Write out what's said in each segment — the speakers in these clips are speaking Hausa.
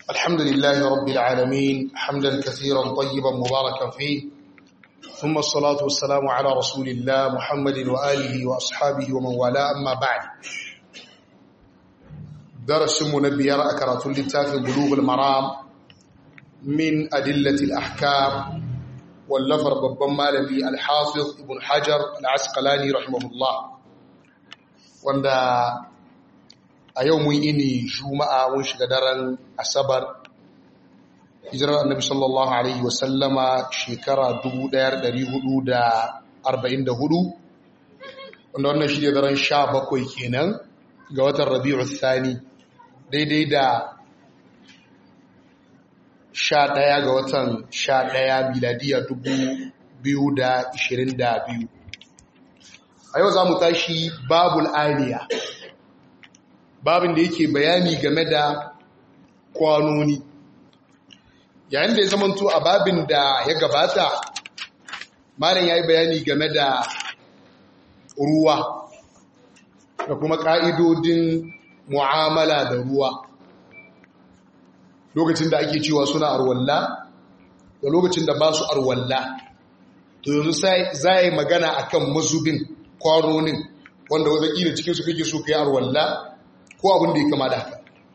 الحمد لله رب العالمين حمدا كثيرا طيبا مباركا فيه ثم الصلاة والسلام على رسول الله محمد وآله وأصحابه ومن والاه أما بعد درس منبيار أكرة للتاف بلوغ المرام من أدلة الأحكام واللفر ببن مالبي الحافظ ابن حجر العسقلاني رحمه الله wanda a yau mun ini juma'a mun shiga daren asabar hijirar annabi sallallahu alaihi wasallama shekara 1444 wanda wannan shi ne daren 17 kenan ga watan rabi'u thani daidai da 11 ga watan 11 miladiya 2022 a yau za mu tashi babul aliya babin da yake bayani game da kwanoni yayin da ya zamanto a babin da ya gabata malam ya yi bayani game da ruwa da kuma ƙa'idodin mu'amala da ruwa lokacin da ake cewa suna arwalla da lokacin da ba su arwalla to yanzu za yi magana akan mazubin kwanonin wanda wataƙila cikinsu kake so ka yi arwalla ko abin da ya kama da haka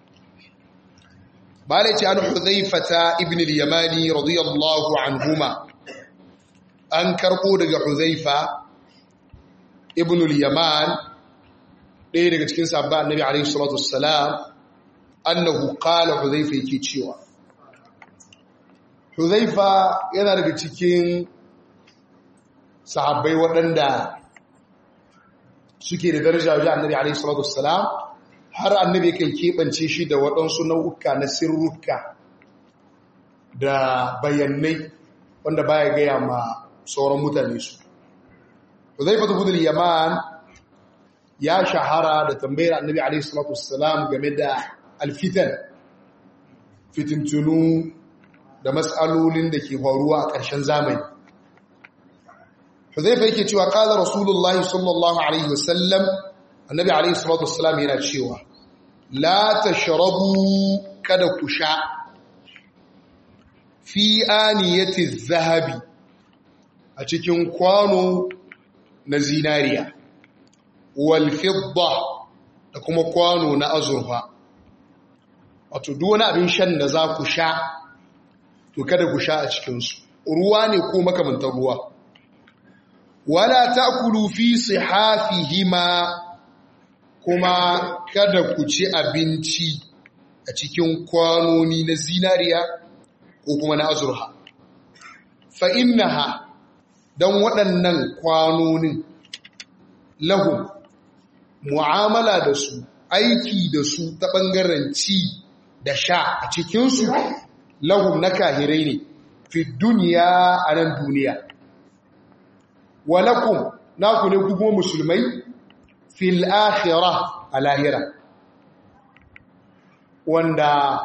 ba da ce an huzaifata ibn al-yamani radiyallahu anhuma an karɓo daga huzaifa ibn al-yaman ɗaya daga cikin sabba annabi alaihi salatu wassalam annahu qala huzaifa yake cewa huzaifa yana daga cikin sahabbai waɗanda suke da daraja wajen annabi alaihi salatu wassalam har annabi kan keɓance shi da waɗansu nau'uka na sirruka da bayanai wanda baya gaya ma sauran mutane su zai fata gudun yaman ya shahara da tambayar annabi alaihi salatu wassalam game da alfitan fitintunu da matsalolin da ke faruwa a ƙarshen zamani Huzaifa yake cewa qala Rasulullahi sallallahu alaihi wasallam Annabi alaihi salatu wassalam yana cewa la tashrabu kada ku sha fi aniyati zahabi a cikin kwano na zinariya wal fidda da kuma kwano na azurfa wato duk wani abin shan da za ku sha to kada ku sha a cikinsu ruwa ne ko makamantar ruwa wala ta'kulu fi sihafihima kuma kada ku ci abinci a cikin kwanoni na zinariya ko kuma na azurha fa innaha dan waɗannan kwanonin lahum mu'amala da su aiki da su ta ɓangaren ci da sha a cikinsu lahum na kahirai ne fi duniya a nan duniya walakum naku ne ku kuma musulmai fil akhirah a lahira wanda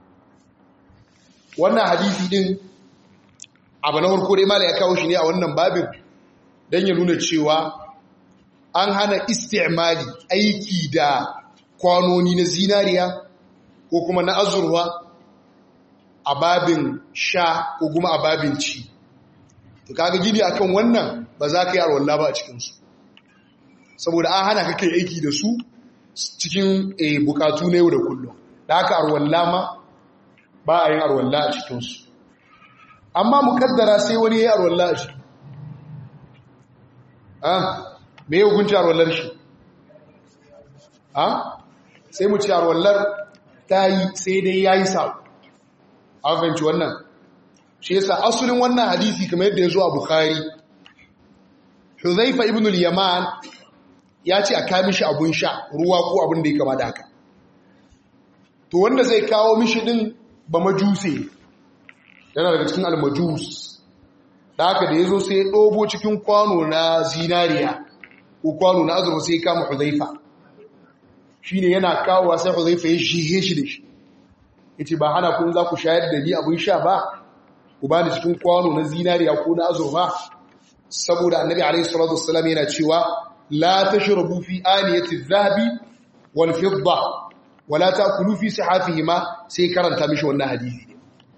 wannan hadisi din abu na farko dai mala ya kawo shi ne a wannan babin don ya nuna cewa an hana istimali aiki da kwanoni na zinariya ko kuma na azurwa a babin sha ko kuma a babin ci to kaga gini akan wannan ba za ka yi arwalla ba a cikinsu saboda an hana ka kai aiki da su cikin bukatu na yau da kullum da haka arwalla ma ba a yin arwalla a cikinsu amma mukaddara sai wani ya yi arwalla a ciki me ya hukunci arwallar shi sai mu ci arwallar ta yi sai dai ya yi sa an fahimci wannan shi yasa asulin wannan hadisi kamar yadda ya zo a bukhari huzaifa ibn al-yaman ya ce a kawo mishi abun sha ruwa ko abin da ya kama da haka to wanda zai kawo mishi din ba majuse yana daga cikin al-majus da haka da ya zo sai ya ɗobo cikin kwano na zinariya ko kwano na azurfa sai ya kama huzaifa shi ne yana kawowa sai huzaifa ya shihe shi da shi ya ce ba hana kun za ku shayar da ni abin sha ba ku ba ni cikin kwano na zinariya ko na azurfa saboda annabi alaihi salatu wassalam yana cewa la tashrabu fi aniyati adh-dhahabi wal fidda wala ta'kulu fi sihafihima sai karanta mishi wannan hadisi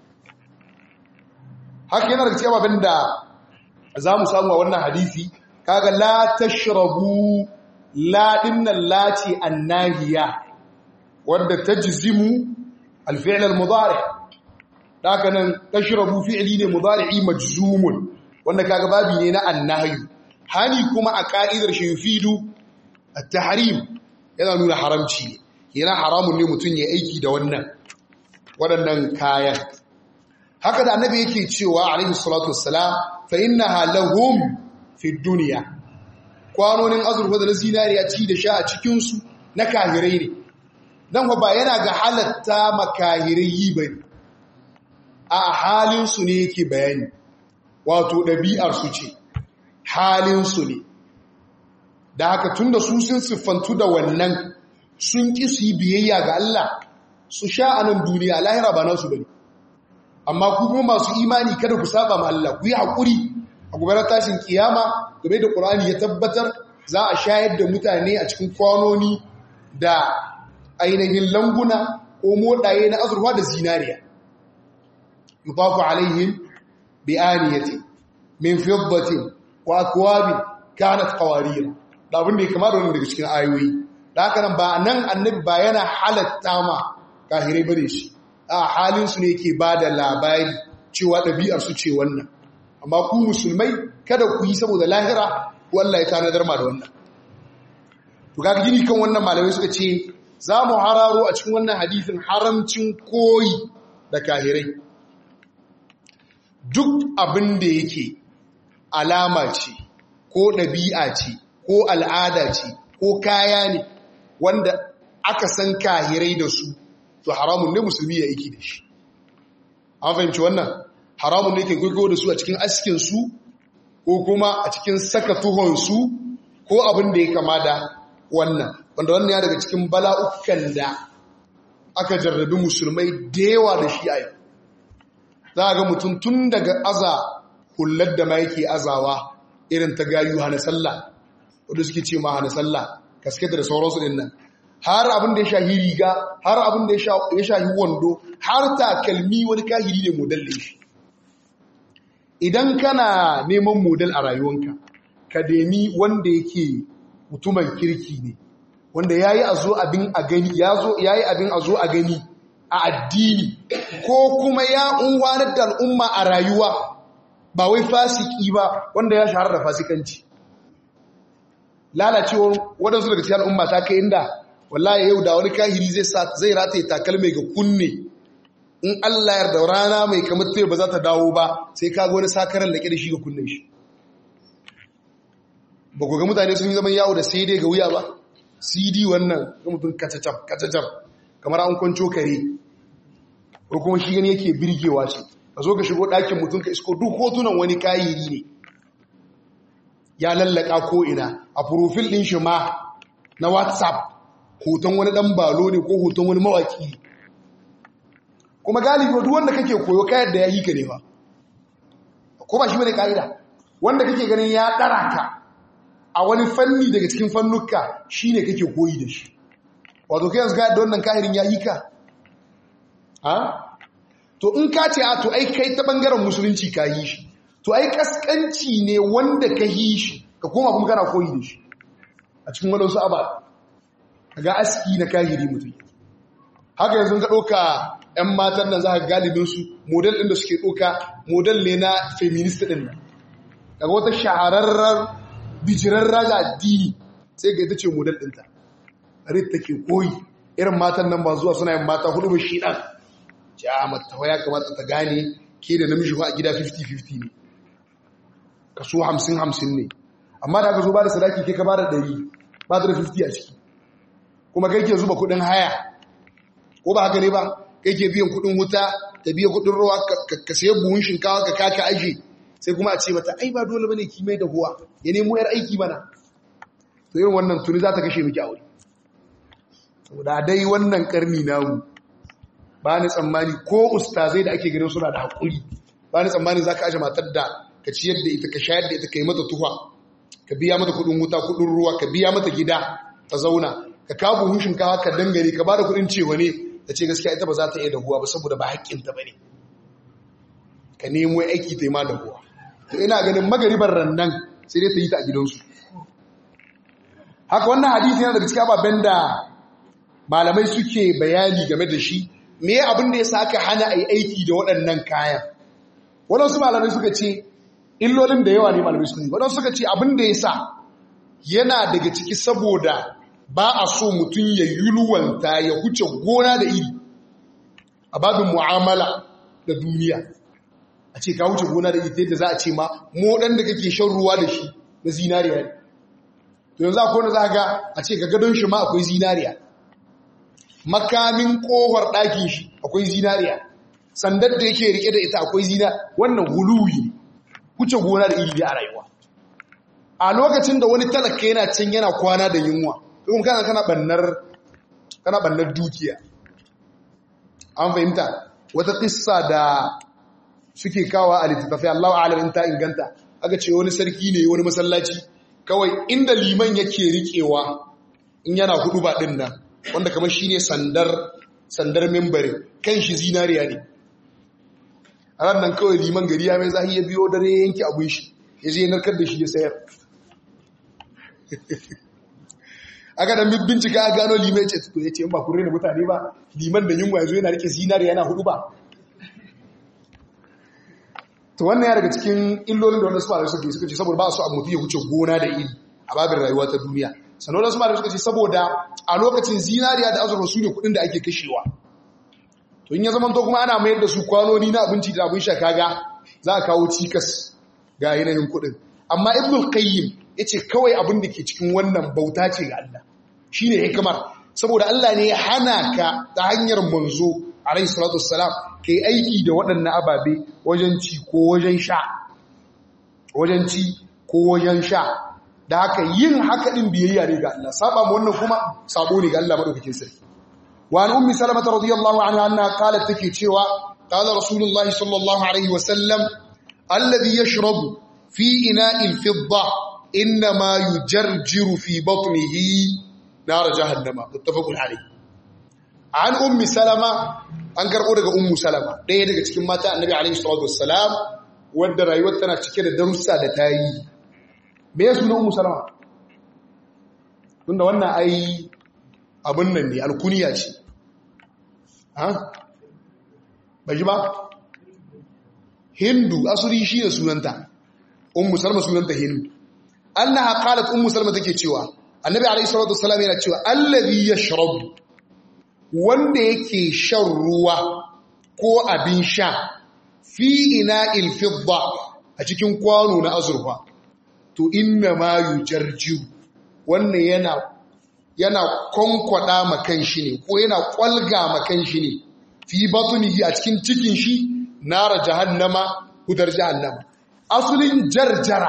haka yana daga cikin abin da za mu samu a wannan hadisi kaga la tashrabu la dinnan lati annahiya wadda tajzimu al-fi'l al-mudari haka nan tashrabu fi'li ne mudari'i majzumun wanda kaga babi ne na annahyu hani kuma a ka'idar shi yufidu at-tahrim yana nuna haramci yana haramun ne mutun ya aiki da wannan waɗannan kayan haka da annabi yake cewa alaihi salatu wassalam fa innaha lahum fi dunya kwanonin azurfa da na zinariya ci da sha a cikin su na kahirai ne dan ba yana ga halatta makahirai yi bane a halin su ne yake bayani wato ɗabi'ar su ce halin su ne da haka tunda su sun siffantu da wannan sun ƙi su yi biyayya ga Allah su sha anan duniya lahira ba nasu bane amma ku kuma masu imani kada ku saba ma Allah ku yi haƙuri a gobe tashin kiyama game da Qur'ani ya tabbatar za a shayar da mutane a cikin kwanoni da ainihin languna ko modaye na azurfa da zinariya yufafu alaihim bi aniyati min fiddatin wa akwabin kanat qawarira da abin da ya kama da wannan daga cikin ayoyi da haka nan ba nan annabi ba yana halatta ma kahirai bane shi a halinsu ne ke ba da labari cewa ɗabi'ar su ce wannan amma ku musulmai kada ku yi saboda lahira ku Allah ya tanadar ma da wannan to ga gini kan wannan malamai suka ce za mu hararo a cikin wannan hadithin haramcin koyi da kahirai duk abin da yake alama ce ko ɗabi'a ce ko al'ada ce ko kaya ne wanda aka san kahirai da su to haramun ne musulmi ya aiki da shi an fahimci wannan haramun ne ke gwaggo da su a cikin askinsu ko kuma a cikin saka tuhonsu ko abin da ya kama da wannan wanda wannan ya daga cikin bala'ukan da aka jarrabi musulmai da yawa da shi a yau za a ga mutum tun daga aza hullar da ma yake azawa irin ta gayu hana sallah wadda suke ce ma hana sallah kasketa da sauransu din nan har abin da ya shahi riga har abin da ya shahi wando har takalmi wani kahiri ne model da shi idan kana neman model a rayuwanka ka demi wanda yake mutumin kirki ne wanda yayi a zo abin a gani yayi abin a zo a gani a addini ko kuma ya unwanar da al'umma a rayuwa ba wai fasiki ba wanda ya shahara da fasikanci lalacewar waɗansu daga cikin al'umma ta kai inda wallahi yau da wani kahiri zai zai rataye takalmai ga kunne in Allah yarda rana mai kamar tayi ba za ta dawo ba sai ka ga wani sakaran da da shi ga kunnen shi ba ku ga mutane sun yi zaman yawo da sai dai ga wuya ba CD wannan ga mutum kacacab kacacab kamar an kwanco kare ko kuma shi gani yake birgewa ce ka zo ka shigo ɗakin mutum ka isko duk hotunan wani kahiri ne ya lallaka ko ina a profil ɗin shi ma na whatsapp hoton wani dan balo ne ko hoton wani mawaki kuma galibi duk wanda kake koyo kayar da ya yi ka ne ba ko ba shi bane kaida wanda kake ganin ya dara ka a wani fanni daga cikin fannuka shine kake koyi da shi wato kai yanzu ga da wannan kahirin ya yi ka ha to in ka ce a to ai kai ta bangaren musulunci ka yi shi to ai kaskanci ne wanda ka yi shi ka koma kuma kana koyi da shi a cikin wadansu ababe ga aski na kahiri mutum haka yanzu ka ɗauka 'yan matan nan za ka galibinsu model ɗin da suke ɗauka model ne na feminist ɗin nan daga wata shahararrar bijirarra ga addini sai ga ita ce model ɗinta rit take koyi irin matan nan ba zuwa suna yin mata hudu ba shi ɗan ja mata ya kamata ta gane ke da namiji a gida 50-50 ne kaso 50-50 ne amma da aka zo ba da sadaki ke ka ba da 100 ba da 50 a ciki kuma kai ke zuba kudin haya ko ba haka ne ba kai ke biyan kudin wuta ta biya kudin ruwa ka sayi buhun shinkawa ka kaka aji sai kuma a ce mata ai ba dole bane ki mai da huwa ya nemo yar aiki bana to irin wannan tuni za ta kashe miki aure saboda dai wannan karni namu ba ni tsammani ko ustazai da ake ganin suna da hakuri ba ni tsammani za ka aje matar da ka ciyar da ita ka shayar da ita ka yi mata tuha ka biya mata kudin wuta kudin ruwa ka biya mata gida ta zauna ka kawo buhun shinkawa ka dangare ka ba da kuɗin cewa ne ta ce gaskiya ita ba za ta iya dahuwa ba saboda ba haƙƙinta ba ne ka nemo aiki ta yi ma dahuwa to ina ganin magaribar rannan sai dai ta yi ta a gidansu haka wannan hadisi yana daga cikin ababen da malamai suke bayani game da shi me abin da ya sa aka hana a yi aiki da waɗannan kayan waɗansu malamai suka ce illolin da yawa ne malamai suka yi waɗansu suka ce abin da ya sa yana daga ciki saboda ba a so mutum ya yulwanta ya huce gona da iri a babin mu'amala da duniya a ce ka wuce gona da iri yadda za a ce ma moɗan da kake shan ruwa da shi na zinariya ne to yanzu akwai wanda za ga a ce ga gadon shi ma akwai zinariya makamin kohar ɗakin shi akwai zinariya sandar da yake rike da ita akwai zina wannan huluwi kuce gona da iri a rayuwa a lokacin da wani talaka yana can yana kwana da yunwa kuma kana kana bannar kana bannar dukiya an fahimta wata kissa da suke kawa a littattafai Allahu a'lam in ta inganta aka ce wani sarki ne wani masallaci kawai inda liman yake riƙewa in yana hudu ba din nan wanda kamar shine sandar sandar membari kan shi zinariya ne a ran nan kawai liman gari ya mai zahi ya biyo dare yanki abun shi ya je narkar da shi ya sayar aka da bincika a gano liman ce to ya ce ba kun rena mutane ba liman da yunwa ya zo yana rike zinariya yana hudu ba to wannan ya daga cikin illolin da wanda su malamai suke suka ce saboda ba su a mutu ya wuce gona da iri a babin rayuwa ta duniya sannan wasu malamai suka ce saboda a lokacin zinariya da azurfa su ne kudin da ake kashewa to in ya zama to kuma ana mayar da su kwanoni na abinci da abin sha kaga za a kawo cikas ga yanayin kudin amma ibnul qayyim yace kawai abin da ke cikin wannan bauta ce ga Allah shine hikimar saboda Allah ne ya hana ka ta hanyar manzo alayhi salatu wassalam kai aiki da waɗannan ababe wajen ci ko wajen sha wajen ci ko wajen sha da haka yin haka din biyayya ne ga Allah saba mu wannan kuma sabo ne ga Allah madaukakin sarki wa an ummi salamata radiyallahu anha anna qalat take cewa qala rasulullahi sallallahu alaihi wasallam alladhi yashrabu fi ina'il fidda inma yujarjiru fi batnihi nar jahannama muttafaqun alayh an ummi salama an karbo daga ummu salama ɗaya daga cikin mata annabi alaihi salatu wassalam wanda rayuwar tana cike da darussa da tayi me ya suna ummu salama tunda wannan ai abin nan ne alkuniya ce ha bai ba hindu asuri shi da sunanta ummu salama sunanta hindu annaha qalat ummu salama take cewa annabi alayhi salatu wassalam yana cewa allazi yashrabu wanda yake shan ruwa ko abin sha fi ina'il fidda a cikin kwano na azurfa to inna ma yujarjiu wannan yana yana konkwada makan shi ne ko yana kwalga makan shi ne fi batunihi a cikin cikin shi nara jahannama hudar jahannama asulin jarjara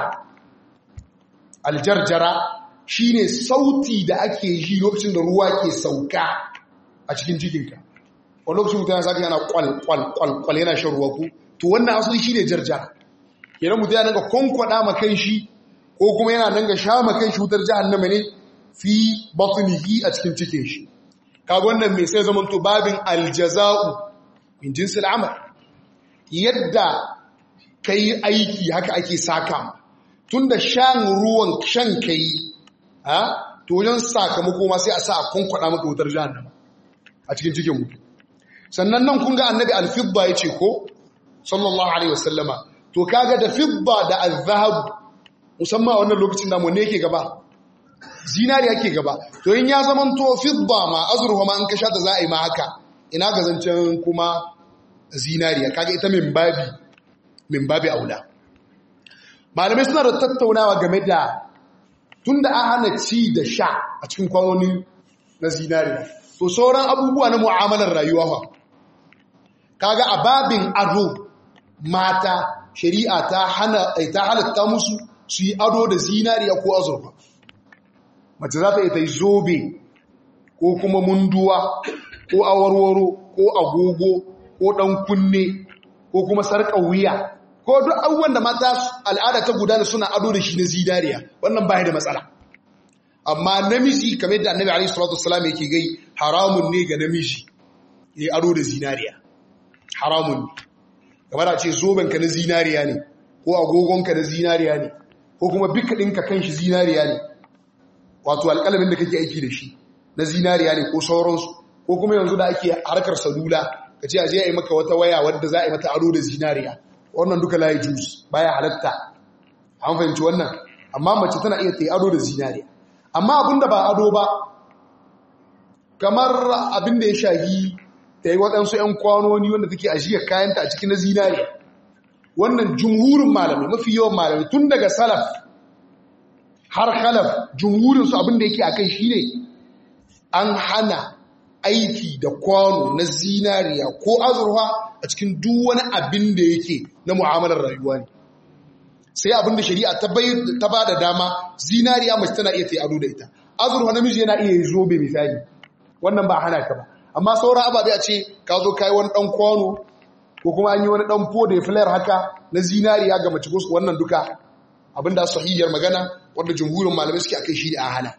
aljarjara shine sauti da ake yi lokacin da ruwa ke sauka a cikin cikinka wani lokacin mutane saka yana kwal kwal kwal kwal yana shan ruwa ku to wannan asali shine jarjara kenan mutum yana ga konkwada makan shi ko kuma yana nan ga sha makan shi wutar jahannama ne fi batnihi a cikin cikin shi kaga wannan mai sai zaman to babin aljaza'u min jinsil amal yadda kai aiki haka ake saka tunda shan ruwan shan kai ha to wajen sakamako ma sai a sa a kunkwada maka wutar jahannama a cikin cikin mutum sannan nan kun ga annabi alfidda yace ko sallallahu alaihi wasallama to kaga da fidda da azhab musamman a wannan lokacin da mu ne yake gaba zinari yake gaba to in ya zaman to fidda ma azruha ma in ka sha ta za a yi ma haka ina ga zancen kuma zinariya kaga ita min babi min babi aula malamai suna da tattaunawa game da tunda an hana ci da sha a cikin kwanoni na zinariya to sauran abubuwa na mu'amalar rayuwa fa kaga a babin ado mata shari'a ta hana ta halatta musu su yi ado da zinariya ko azurfa mace za ta yi ta yi zobe ko kuma munduwa ko awarwaro ko agogo ko ɗan kunne ko kuma sarƙa wuya ko duk abubuwan da mata al'ada ta gudana suna ado da shi na zinariya wannan baya da matsala amma namiji kamar da annabi alaihi salatu wassalam yake gai haramun ne ga namiji ya ado da zinariya haramun ne kamar a ce zobenka na zinariya ne ko agogonka na zinariya ne ko kuma bika ɗinka kan shi zinariya ne wato alƙalamin da kake aiki da shi na zinariya ne ko sauransu ko kuma yanzu da ake harkar salula ka ce a je a yi maka wata waya wadda za a yi mata ado da zinariya wannan duka layi jus baya halatta an fahimci wannan amma mace tana iya ta yi ado da zinariya amma abin da ba ado ba kamar abin da ya shahi ta yi waɗansu 'yan kwanoni wanda take ajiyar kayanta a cikin na zinariya wannan jumhurin malamai mafi yawan malamai tun daga salaf har khalaf jumhurinsu abin da yake a kai shi ne an hana aiki da kwano na zinariya ko azurfa a cikin duk wani abin da yake na mu'amalar rayuwa ne sai abin da shari'a ta ba da dama zinariya mace tana iya ta yi ado da ita azurfa namiji yana iya yi zobe misali wannan ba hana ka ba amma sauran ababe a ce ka zo kai wani dan kwano ko kuma an yi wani dan po da flare haka na zinariya ga mace wannan duka abinda sahihiyar magana wanda jumhurin malamai suke akai shi da a hana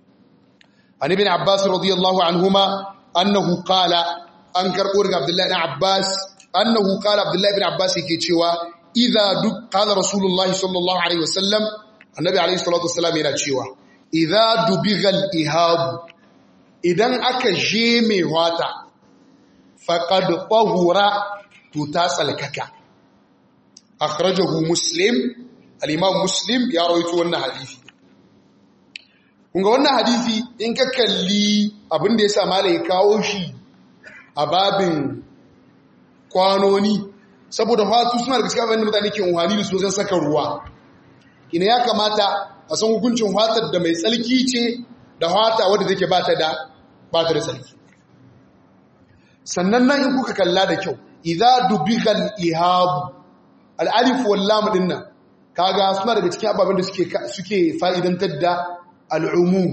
an ibn abbas radiyallahu anhuma annahu qala an karbo daga abdullahi ibn abbas annahu qala abdullahi ibn abbas yake cewa idza duk qala rasulullahi sallallahu alaihi wasallam annabi alaihi salatu wasallam yana cewa idza dubighal ihab idan aka je mai wata faqad tahura to ta tsalkaka akhrajahu muslim al-imam muslim ya rawaito wannan hadisi kunga wannan hadisi in ka kalli abin da yasa malai kawo shi a babin kwanoni saboda fatu suna da cikin abin da mutane ke unhani da su wajen saka ruwa ina ya kamata a san hukuncin fatar da mai tsalki ce da fata wadda take bata da bata da tsalki sannan nan in kuka kalla da kyau idza dubighal ihab al-alif wal lam dinnan kaga suna daga cikin ababen da suke suke fa'idantar da al'umum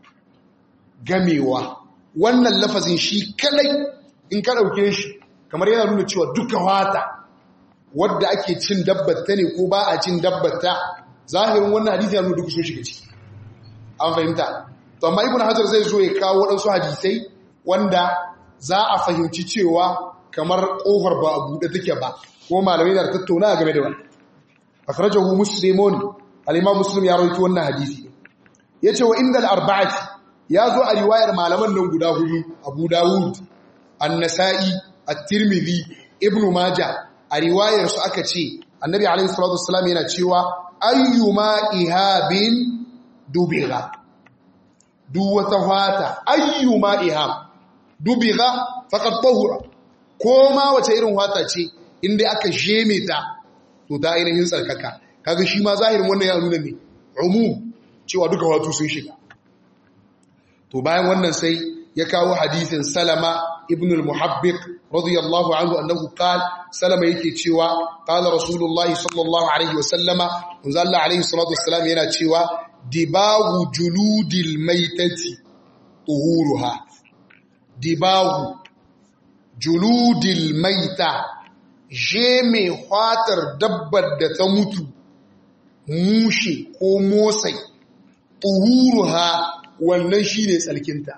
gamewa wannan lafazin shi kadai in ka dauke shi kamar yana nuna cewa duka wata wadda ake cin dabbata ne ko ba a cin dabbata zahirin wannan hadisi ya nuna duka sun shiga ciki an fahimta to amma ibn hajar zai zo ya kawo waɗansu hadisai wanda za a fahimci cewa kamar ƙofar ba a buɗe take ba ko malamai da tattauna game da wannan akhrajahu muslimun al-imam muslim ya rawaito wannan hadisi yace wa inda al-arba'ati yazo a riwayar malaman nan guda hudu Abu Dawud An-Nasa'i At-Tirmidhi Ibn Majah a riwayar su aka ce Annabi alaihi salatu wassalam yana cewa ayyuma ihabin dubiga duk wata fata ayyuma ihab dubiga faqad tahura ko ma wace irin fata ce inda aka jeme ta to ta ainihin tsarkaka kaga shi ma zahirin wannan ya nuna ne umum cewa duka wato sun shiga to bayan wannan sai ya kawo hadisin salama ibn al-muhabbiq radiyallahu anhu annahu qala salama yake cewa qala rasulullahi sallallahu alaihi wa sallama unzalla alaihi salatu wassalam yana cewa dibagu juludil maitati tuhuruha dibagu juludil maita je mai fatar dabbar da ta mutu mushe ko motsai tuhuruha wannan shine tsalkinta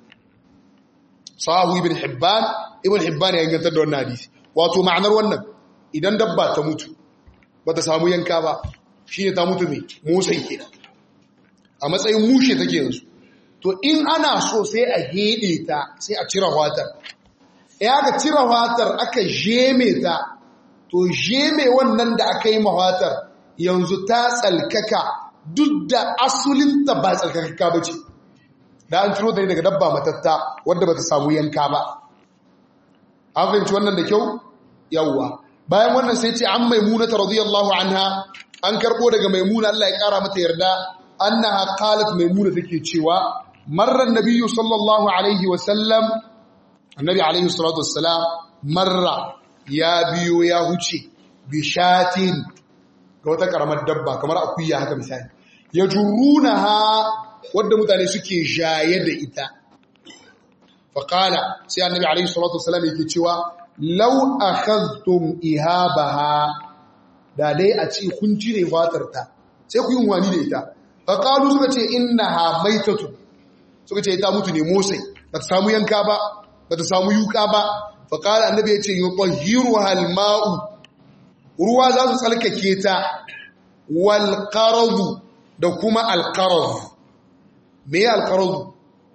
sahu ibn hibban ibn hibban ya gantar da wannan hadisi wato ma'anar wannan idan dabba ta mutu bata samu yanka ba shine ta mutu mai motsai kenan a matsayin mushe take yanzu to in ana so sai a hede ta sai a cire watar ya ga cire watar aka jeme ta to jeme wannan da aka yi mawatar yanzu ta tsalkaka duk da asulinta ba tsalkaka ba ce da an ciro ta ne daga dabba matatta wadda ba ta samu yanka ba an fahimci wannan da kyau yawwa bayan wannan sai ce an maimuna ta radiyallahu anha an karbo daga maimuna Allah ya kara mata yarda annaha qalat maimuna take cewa marran nabiyyu sallallahu alaihi wa sallam annabi alaihi salatu wassalam marra ya biyo ya huce bishatin ga wata karamar dabba kamar akuya haka misali ya jurunaha wadda mutane suke jaye da ita faqala sai annabi alaihi salatu wassalam yake cewa law akhadhtum ihabaha da dai a ce kun cire fatar ta sai ku yi wani da ita faƙalu suka ce inna ha maitatu suka ce ta mutu ne motsai ba ta samu yanka ba ba ta samu yuka ba faƙala annabi ya ce yi ƙwahiru halma'u ruwa za su tsalkake ta walƙarazu da kuma alƙarazu me ya alƙarazu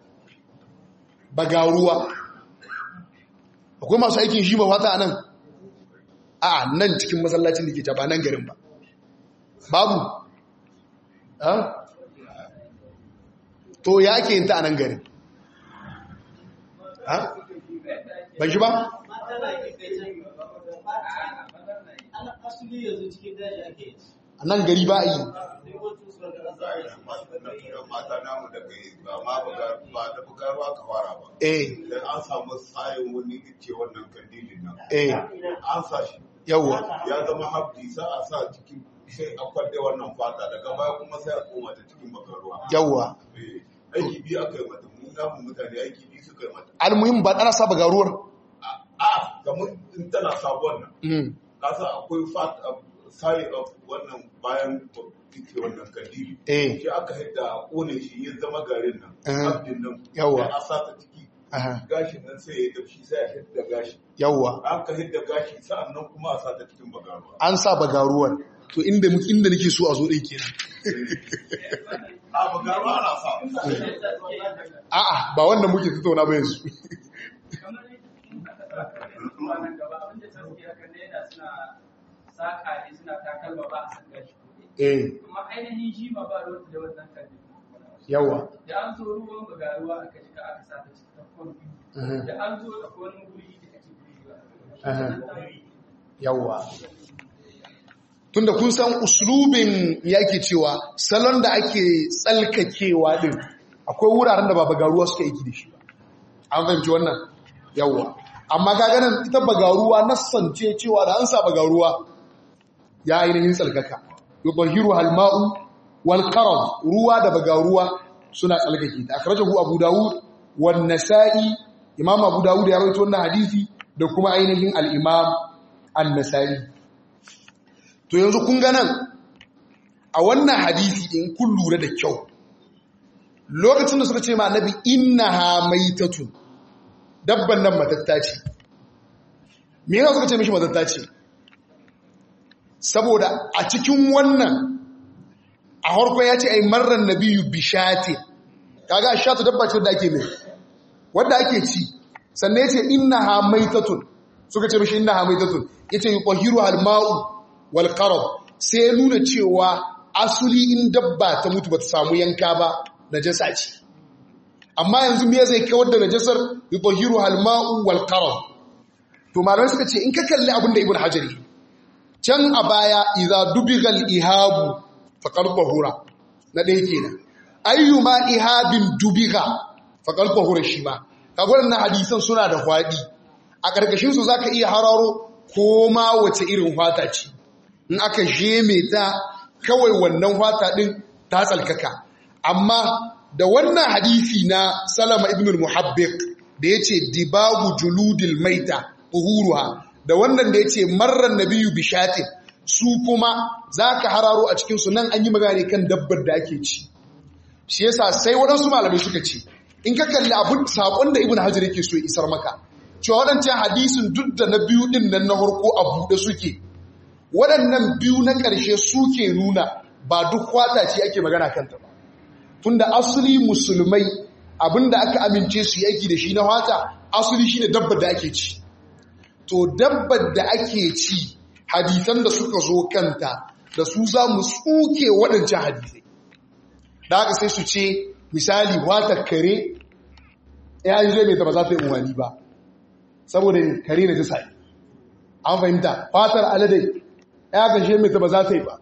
bagaruwa akwai masu aikin shi ba fata a nan a nan cikin masallacin da ke ta ba nan garin ba babu to ya ake yin ta a nan garin ban shi ba a nan gari ba a yi mata namu da kai ba ma ba da bukarwa ka fara ba. eh Idan an samu tsayin wani ce wannan kandilin nan. eh An sa shi. yawwa Ya zama hafdi sa a sa cikin sai a kwadde wannan fata daga baya kuma sai a koma ta cikin bakarwa. yawwa Eh, Aiki biyu aka yi mata, mun namu mutane aiki biyu suka yi mata. almuhim ba ɗana sa bagaruwar A, kamar in tana sabuwar nan. Mm, Kasa akwai fata side of wannan bayan ita wannan kandili. eh Shi aka hidda a kone shi ya zama garin nan. Eh. Hafdin nan. Yawwa. Sai a sa ta ciki aha, gashin nan sai ya tafshi sai a hidda gashi yawwa an ka hidda gashi sa'an nan kuma a sa ta cikin bagaruwa an sa bagaruwar to inda muke inda nake so a zo ɗin kenan a bagaruwa ana sa a'a ba wannan muke tattauna ba yanzu eh kuma ainihin shi ma ba ruwan da wannan kalli yawwa da an zo ruwan bagaruwa aka shiga aka sa ta cikin kwamfi Mhm. da an zo da wani guri da ake guri Aha. yawwa tunda kun san uslubin yake cewa salon da ake tsalkakewa din akwai wuraren da ba bagaruwa suka yi da shi ba an fahimci wannan yawwa amma ka ganin ita bagaruwa nassance cewa da an sa bagaruwa ya ainihin tsalkaka yubahiru halma'u wal qaram ruwa da bagaruwa suna tsalkake ta akhrajahu abu dawud wan nasa'i imam abu dawud ya rawaito wannan hadisi da kuma ainihin al-imam an-nasa'i to yanzu kun ga nan a wannan hadisi in kun lura da kyau lokacin da suka ce ma annabi innaha maitatun dabban nan matatta ce me yasa suka ce mishi matatta ce saboda a cikin wannan a harkon ya ce ai marar nabiyu bishati kaga shatu dabba ce wadda ake mai wadda ake ci sannan ya ce innaha maitatun suka ce mishi innaha maitatun yace yuqahiru al-ma'u wal qarab sai ya nuna cewa asuli in dabba ta mutu bata samu yanka ba najasa ce amma yanzu me zai kawar da najasar yuqahiru al-ma'u wal qarab to malamai suka ce in ka kalli abin da ibn hajari can a baya idza dubigal ihabu faqad tahura na ɗaya kenan ayyuma ihabin dubiga faqad tahura shi ma kaga wannan hadisan suna da hwadi a karkashin su zaka iya hararo ko ma wace irin hwata ce in aka jeme ta kawai wannan hwata din ta tsalkaka amma da wannan hadisi na Salama ibn al-Muhabbiq da yace dibagu juludil maita uhuruha da wannan da yace marran nabiyyu bishatin su kuma zaka hararo a cikin su nan an yi magana kan dabbar da ake ci shi yasa sai waɗansu malamai suka ce in ka kalli abin sakon da ibn hajar yake so ya isar maka cewa waɗancan hadisin duk da na biyu din nan na farko a buɗe suke waɗannan biyu na ƙarshe suke nuna ba duk kwata ce ake magana kanta ba tunda asali musulmai abinda aka amince su yi aiki da shi na wata asali shine dabbar da ake ci to dabbar da ake ci hadisan da suka zo kanta da su za mu tsuke waɗancan hadisai da haka sai su ce misali wata kare ya yi zai mai ta ba za ta yi umarni ba saboda kare na jisa an fahimta fatar aladai ya gashe mai ta ba za ta yi ba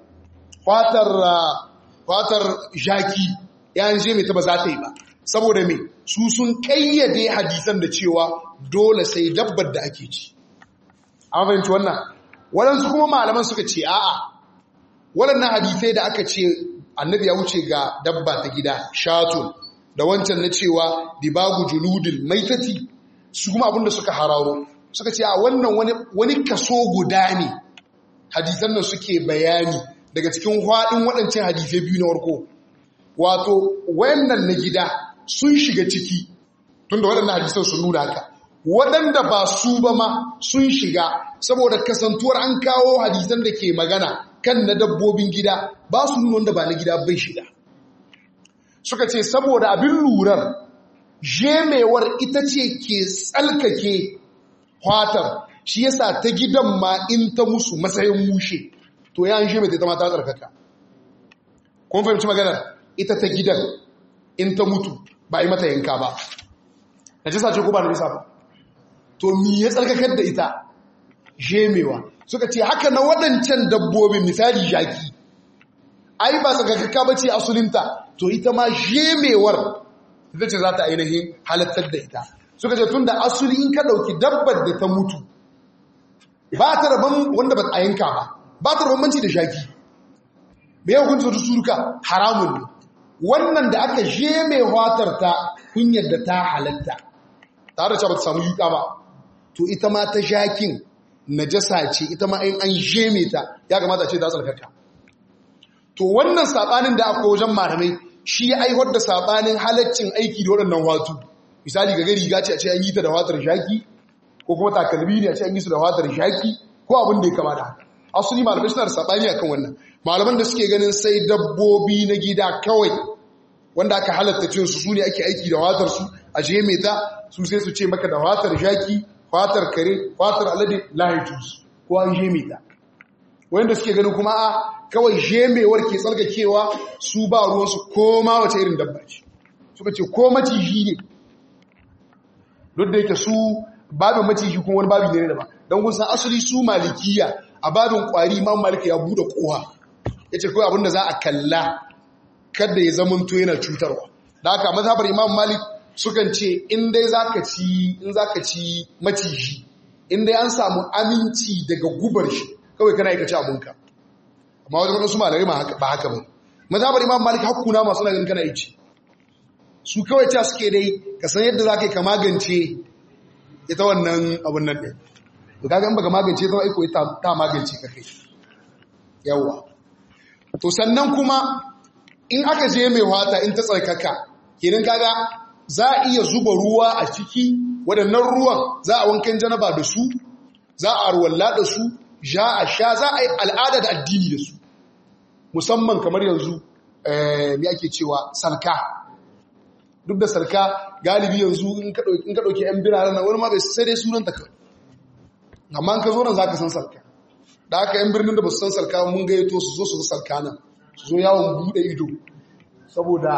fatar jaki ya je mai ta ba za ta yi ba saboda mai su sun kayyade hadisan da cewa dole sai dabbar da ake ci an fahimci wannan waɗansu kuma malaman suka ce a'a waɗannan hadisai da aka ce annabi ya wuce ga dabba ta gida shatun da wancan na cewa dibagu juludil maitati su kuma abinda suka hararo suka ce a wannan wani kaso guda ne hadisan nan suke bayani daga cikin haɗin waɗancan hadisai biyu na warko wato wayannan na gida sun shiga ciki tunda waɗannan hadisan sun nuna haka waɗanda ba su ba ma sun shiga saboda kasantuwar an kawo hadisan da ke magana kan na dabbobin gida ba su nuna wanda ba na gida bai shiga suka ce saboda abin lurar jemewar ita ce ke tsalkake kwatar shi yasa ta gidan ma in ta musu matsayin mushe to ya jeme ta ma ta tsarkaka kun fahimci maganar ita ta gidan in ta mutu ba yi mata yanka ba na jisa ce ko ba na bisa ba to mi ya tsarkakar da ita jemewa suka ce haka na waɗancan dabbobin misali jaki ai ba tsarkakakka ba ce asulinta to ita ma jemewar ita ce za ta ainihin halattar da ita suka ce tun da asuli in ka ɗauki dabbar da ta mutu ba ta rabon wanda ba a yanka ba ba ta rabon da jaki me ya hukunta su duka haramun ne wannan da aka jeme watar ta kunyar da ta halatta tare da cewa ba ta samu yuka ba to ita ma ta jakin najasa ce ita ma in an jeme ta ya kamata ce ta tsarkaka to wannan sabanin da aka wajen malamai shi ya aiwar da sabanin halaccin aiki da waɗannan watu misali ga riga ce a ce an yi ta da watar jaki ko kuma takalmi ne a ce an yi su da watar jaki ko abin da ya kama da haka asali malamai suna da sabani akan wannan malaman da suke ganin sai dabbobi na gida kawai wanda aka halatta cin su sune ake aiki da watar su a jeme ta su sai su ce maka da watar jaki fatar kare fatar alade lahijus ko an jeme ta wanda suke ganin kuma a kawai jemewar ke tsarkakewa su ba ruwansu koma wace irin dabba ce suka ce ko maciji ne duk da yake su babin maciji kuma wani babi ne da ba don kun san asali su malikiya a babin kwari ma malika ya bude kowa ya ce kawai abinda za a kalla kada ya zamanto yana cutarwa da haka mazhabar imam malik sukan ce in dai zaka ci in zaka ci maciji in dai an samu aminci daga gubar shi kawai kana aikace abunka amma wajen wadansu malari ba haka ba mazhabar imam malik hakkuna masu ganin kana aiki su kawai ta suke dai ka san yadda za ka yi ka magance ita wannan abun nan ɗin to kaga in baka magance ta aiko ta magance ka kai yawa to sannan kuma in aka je mai wata in ta tsarkaka kenan kaga za a iya zuba ruwa a ciki waɗannan ruwan za a wankan janaba da su za a arwalla da su ja a sha za a yi al'ada da addini da su musamman kamar yanzu me ake cewa salka duk da sarka galibi yanzu in ka ɗauki 'yan birane na wani ma bai sai dai sunan ta kawai amma ka zo nan za ka san sarka da aka 'yan birnin da ba su san sarka mun gayyato su zo su sarka nan su zo yawon buɗe ido saboda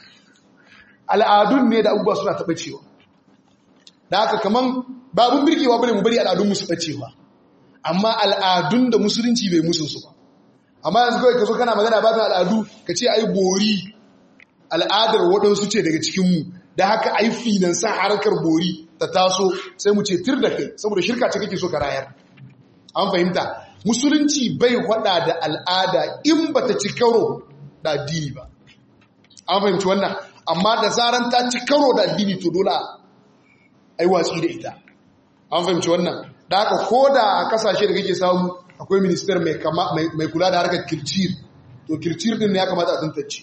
al'adun ne da abubuwa suna taɓa cewa da aka kaman babun birkewa bane mu bari al'adun musu ɓacewa amma al'adun da musulunci bai musu su ba amma yanzu kawai ka zo kana magana babin al'adu ka ce ai bori al'adar waɗansu ce daga cikinmu da haka ai finansa harkar bori ta taso sai mu ce tir da kai saboda shirka ce kake so ka rayar an fahimta musulunci bai hada da al'ada in ba ta ci karo da addini ba an fahimci wannan amma da zaran ta ci karo da addini to dole a yi watsi da ita an fahimci wannan da haka ko da a kasashe da kake samu akwai minister mai kula da harkar kircir to kircir din ne ya kamata a tantance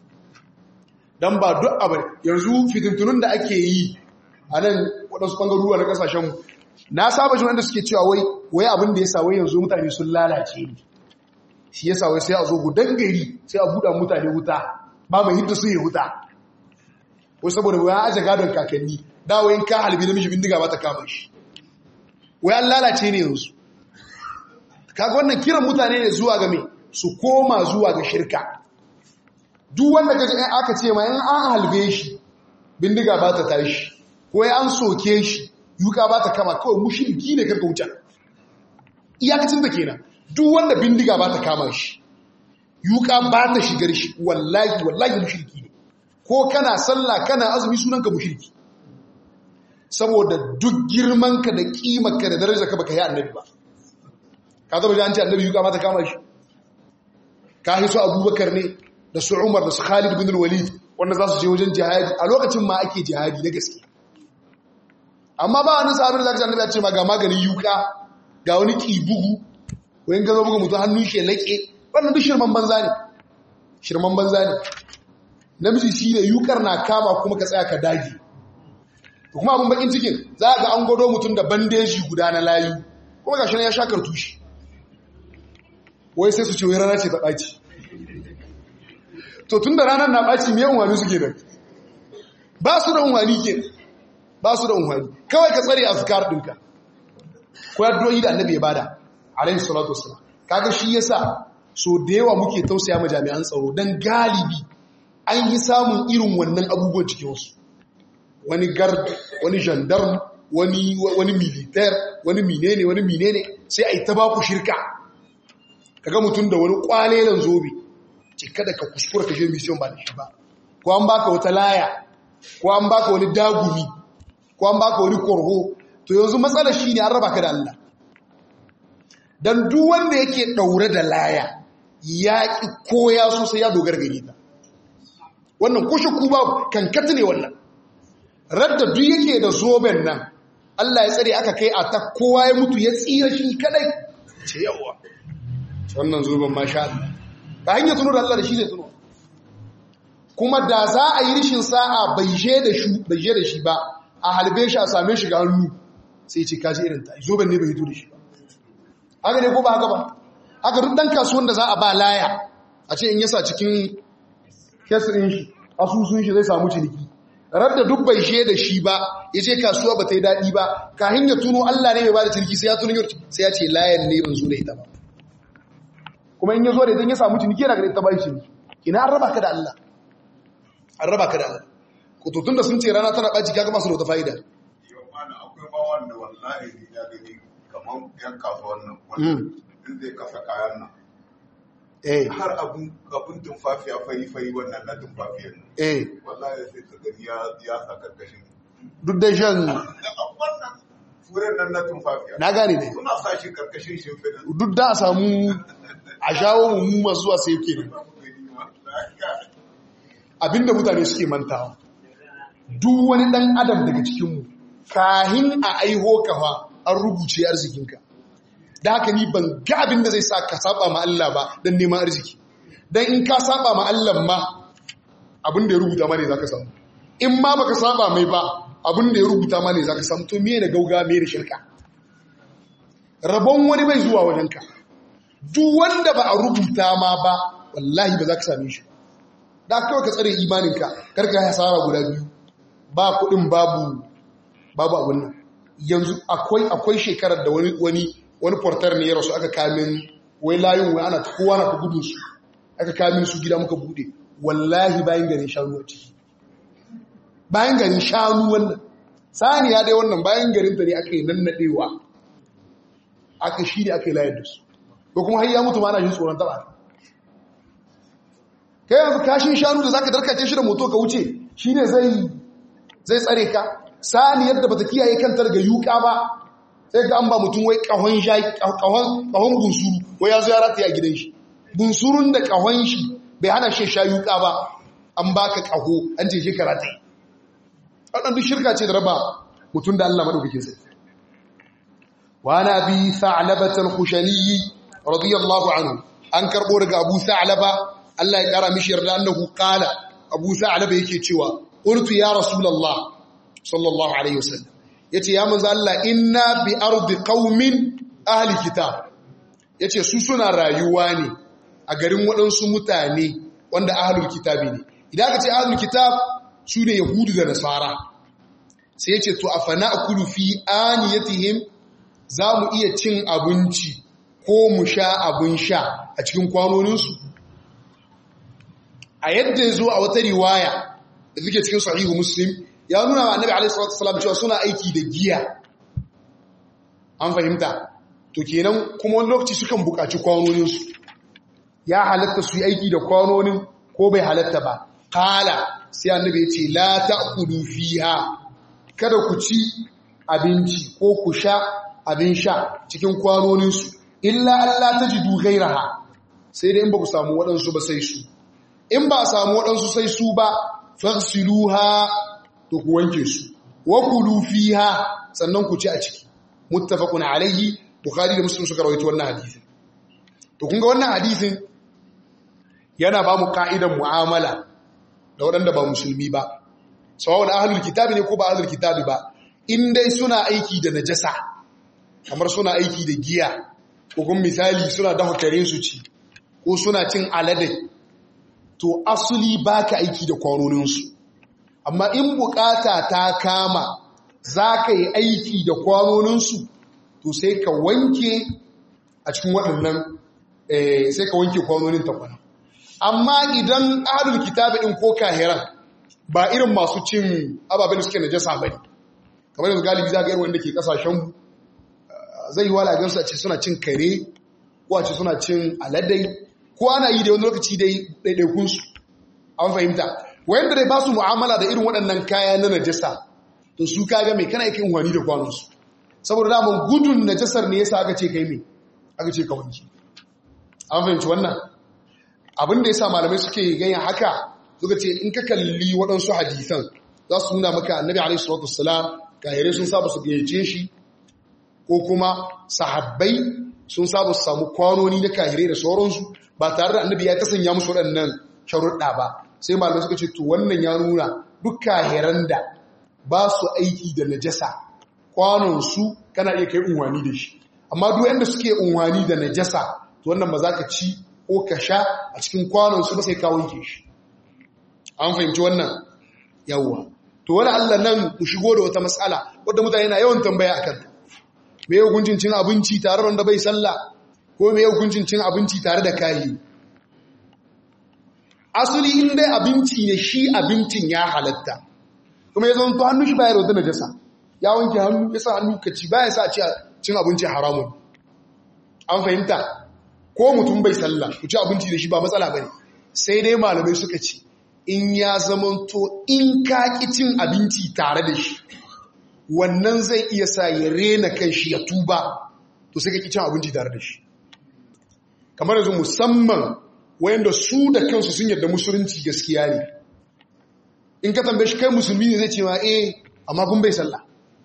don ba duk abin yanzu fitintunun da ake yi a nan waɗansu ɓangaruwa na ƙasashenmu na saba shi wanda suke cewa wai wai abin da ya sa wai yanzu mutane sun lalace ne shi ya sa wai sai a zo gudan gari sai a buɗa mutane wuta ba mai hidda su yi wuta wai saboda wai aje gadon kakanni da wai ka halbi namiji bindiga ba ta kama shi wai an lalace ne yanzu kaga wannan kiran mutane ne zuwa ga me su koma zuwa ga shirka duk wanda kaji in aka ce ma in an halbe shi bindiga ba ta tashi ko ya an soke shi yuka ba ta kama kawai mushriki ne karka wuce iyakacin da kenan duk wanda bindiga ba ta kama shi yuka ba ta shigar shi wallahi wallahi mushriki ne ko kana sallah kana azumi sunanka mushriki saboda duk girmanka da kimarka da darajarka baka yi annabi ba ka zaba an ce annabi yuka ba ta kama shi ka hiso abubakar ne da su umar da su khalid bin walid wanda za su je wajen jihadi a lokacin ma ake jihadi na gaske amma ba wani sabir da zaka annabi ya ce ma ga maganin yuka ga wani kibugu wayin ga zo buga mutum hannun shi laƙe wannan duk shirman banza ne shirman banza ne namiji shi ne yukar na kama kuma ka tsaya ka dage to kuma abin bakin cikin za ga an gwado mutum da bandeji guda na layu kuma gashi ya sha kartushi wai sai su ce wai rana ce ta ɓaci to tun da ranar na ɓaci me unwani suke da ba su da unwani ke ba su da unwani kawai ka tsare azkar ɗinka ko yaddoyi da annabi ya bada alaihi salatu wassalam kaga shi yasa so da yawa muke tausaya ma jami'an tsaro dan galibi an yi samun irin wannan abubuwan cikin wasu wani gard wani gendarme wani wani militaire wani menene wani menene sai ai ta baku shirka kaga mutum da wani kwalelan zobe ce kada ka kuskura ka je mission ba da shi ba ko an baka wata laya ko an baka wani dagumi ko an baka wani korho to yanzu matsalar shine an raba ka da Allah dan duk wanda yake daure da laya ya ki koya so sai ya dogara gare ta wannan kushe ku ba kankata ne wannan radda duk yake da zoben nan Allah ya tsare aka kai a ta kowa ya mutu ya tsira shi kadai ce yawa wannan zoben masha Allah ba hanyar tuno da Allah da shi zai tuno kuma da za a yi rishin sa'a bai je da shi bai je da shi ba a halbe shi a same shi ga hannu sai ce kaji irin ta zoben ne bai hito da shi ba haka ne ko ba haka ba haka duk dan kasuwan da za a ba laya a ce in yasa cikin kesirin shi asusun shi zai samu ciniki radda duk bai she da shi ba ya ce kasuwa ba ta yi daɗi ba kahin ya tuno Allah ne mai ba da ciniki sai ya tuno yau sai ya ce layan ne ban zo da ita ba kuma in ya zo da idan ya samu ciniki yana ga ita ba shi ciniki ina an raba ka da Allah an raba ka da Allah ko to tunda sun ce rana tana ɓaci kaga masu da wata fa'ida yau mana akwai ma wanda wallahi ni ya gani kamar yan kasuwan nan wanda in zai kasa kayan nan eh har abun abun tumfafiya fari fari wannan na tumfafiyar nan eh wallahi sai ka gani ya ya sa karkashin duk da shan wannan furen nan na tumfafiya na gane ne suna sa shi karkashin shimfiɗa duk da a samu a shawo mu masu zuwa sai yake ne abinda mutane suke mantawa duk wani dan adam daga cikinmu kahin a aiho kafa an rubuce arzikinka da haka ni ban ga abin da zai sa ka saba ma Allah ba don neman arziki don in ka saba ma Allah ma abin da ya rubuta ma ne za ka samu in ma baka saba mai ba abin da ya rubuta ma ne za ka samu to me da gauga me da shirka rabon wani bai zuwa wajenka duk wanda ba a rubuta ma ba wallahi ba za ka same shi da kawai ka tsare imaninka karka ya hasara guda biyu ba kudin babu babu abin nan yanzu akwai akwai shekarar da wani wani wani portar ne ya rasu aka kamin wai layin wai ana kowa na ta gudun su aka kamin su gida muka bude wallahi bayan garin shanu a ciki bayan garin shanu wannan saniya dai wannan bayan garin ta ne aka yi nannadewa aka shi ne aka yi layar da su ko kuma har ya mutu ma ana jin tsoron taba kai yanzu kashin shanu da zaka darkace shi da moto ka wuce shine zai zai tsare ka sani yadda bata kiyaye kanta daga yuka ba sai ga an ba mutum wai kahon shayi kahon kahon bunsuru wai ya zo ya rataya gidan shi bunsurun da kahon shi bai hana shi sha yuka ba an baka kaho an ce shi karate wannan duk shirka ce da raba mutum da Allah madaukakin sa wa nabi sa'labat al-khushani radiyallahu anhu an karbo daga Abu Sa'laba Allah ya kara mishi yarda annahu qala Abu Sa'laba yake cewa qultu ya rasulullah sallallahu alaihi wasallam yace ya manzo Allah inna bi ardi qaumin ahli kitab yace su suna rayuwa ne a garin waɗansu mutane wanda ahlul kitabi ne idan ka ce ahlul kitab su ne yahudu da nasara sai yace to afana akulu fi aniyatihim za mu iya cin abinci ko mu sha abin sha a cikin kwanoninsu a yadda ya zo a wata riwaya da suke cikin sahihu muslim ya nuna wa annabi alaihi salatu wasallam cewa suna aiki da giya an fahimta to kenan kuma wani lokaci sukan buƙaci kwanoninsu ya halatta su yi aiki da kwanonin ko bai halatta ba kala sai annabi ya ce la ta'kulu fiha kada ku ci abinci ko ku sha abin sha cikin kwanoninsu illa Allah ta ji gairaha sai dai in ba ku samu waɗansu ba sai su in ba a samu waɗansu sai su ba fasiluha to ku wanke su wa kulu fiha sannan ku ci a ciki muttafaqun alayhi bukhari da muslim suka rawaito wannan hadisin to kun ga wannan hadisin yana ba mu ka'idan mu'amala da waɗanda ba musulmi ba sawa'un ahlul kitabi ne ko ba ahlul kitabi ba in dai suna aiki da najasa kamar suna aiki da giya ko kuma misali suna dafa kare su ci ko suna cin alade to asuli baka aiki da kwanoninsu amma in bukata ta kama za ka yi aiki da kwanoninsu to sai ka wanke a cikin waɗannan sai ka wanke kwanonin takwana amma idan ahalul kitabi ɗin ko kahiran ba irin masu cin ababen da suke najasa ba ne kamar yanzu galibi za ga irin wanda ke kasashen zai yi wala gansu a ce suna cin kare ko a ce suna cin aladai ko ana yi da wani lokaci dai ɗaiɗaikunsu an fahimta wayanda dai ba su mu'amala da irin waɗannan kaya na najasa to su kaga mai kana yakin wani da kwanonsu saboda daman gudun najasar ne yasa aka ce kai mai aka ce ka wanki an fahimci wannan abin da yasa malamai suke ganyen haka suka ce in ka kalli waɗansu hadisan za su nuna maka annabi alaihi salatu wassalam kahirai sun saba su gayyace shi ko kuma sahabbai sun saba su samu kwanoni na kahirai da sauransu ba tare da annabi ya kasanya musu waɗannan sharuɗa ba sai malamai suka ce to wannan ya nuna duk kahiran da ba su aiki da najasa kwanonsu kana iya kai unwani da shi amma duk yanda suke unwani da najasa to wannan ba za ka ci ko ka sha a cikin kwanonsu ba sai ka wanke shi an fahimci wannan yawwa to wani Allah nan mu shigo da wata matsala wadda mutane na yawan tambaya akan ta me hukuncin cin abinci tare da wanda bai sallah ko me hukuncin cin abinci tare da kayi asali in dai abinci ne shi abincin ya halatta kuma ya zama to hannun shi bayar da najasa ya wanke hannu ya sa hannu ka ci baya sa a cin abinci haramun an fahimta ko mutum bai sallah ku ci abinci da shi ba matsala bane sai dai malamai suka ce in ya zamanto in ka ki cin abinci tare da shi wannan zai iya sa ya rena kan shi ya tuba to sai ka ki cin abinci tare da shi kamar yanzu musamman wayanda su da kansu sun yarda musulunci gaskiya ne in ka tambaye shi kai musulmi ne zai ce ma eh amma kun bai sallah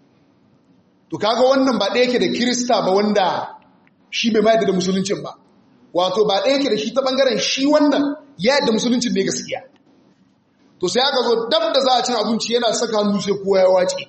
to kaga wannan ba ɗaya yake da kirista ba wanda shi bai ma yadda da musuluncin ba wato ba ɗaya yake da shi ta ɓangaren shi wannan ya yadda musuluncin ne gaskiya to sai aka zo dab da za a cin abinci yana saka hannu sai kowa ya wace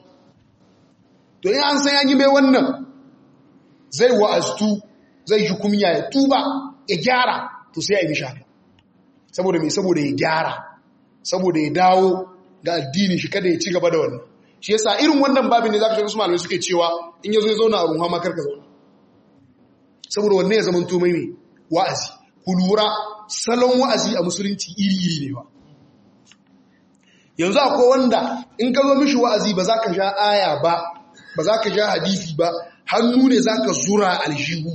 to in an san yanyi mai wannan zai wa'aztu zai shi kumiya ya tuba ya gyara to sai ya yi mishi haka saboda mai saboda ya gyara saboda ya dawo ga addini shi kada ya ci gaba da wannan shi yasa irin wannan babin ne zaka shiga su malamai suke cewa in yazo ya zauna a ruwa ma karka zauna saboda wannan ya zama mai ne wa'azi ku lura salon wa'azi a musulunci iri iri ne ba yanzu akwai wanda in ka zo mishi wa'azi ba za ka sha aya ba ba za ka sha hadisi ba hannu ne za ka zura aljihu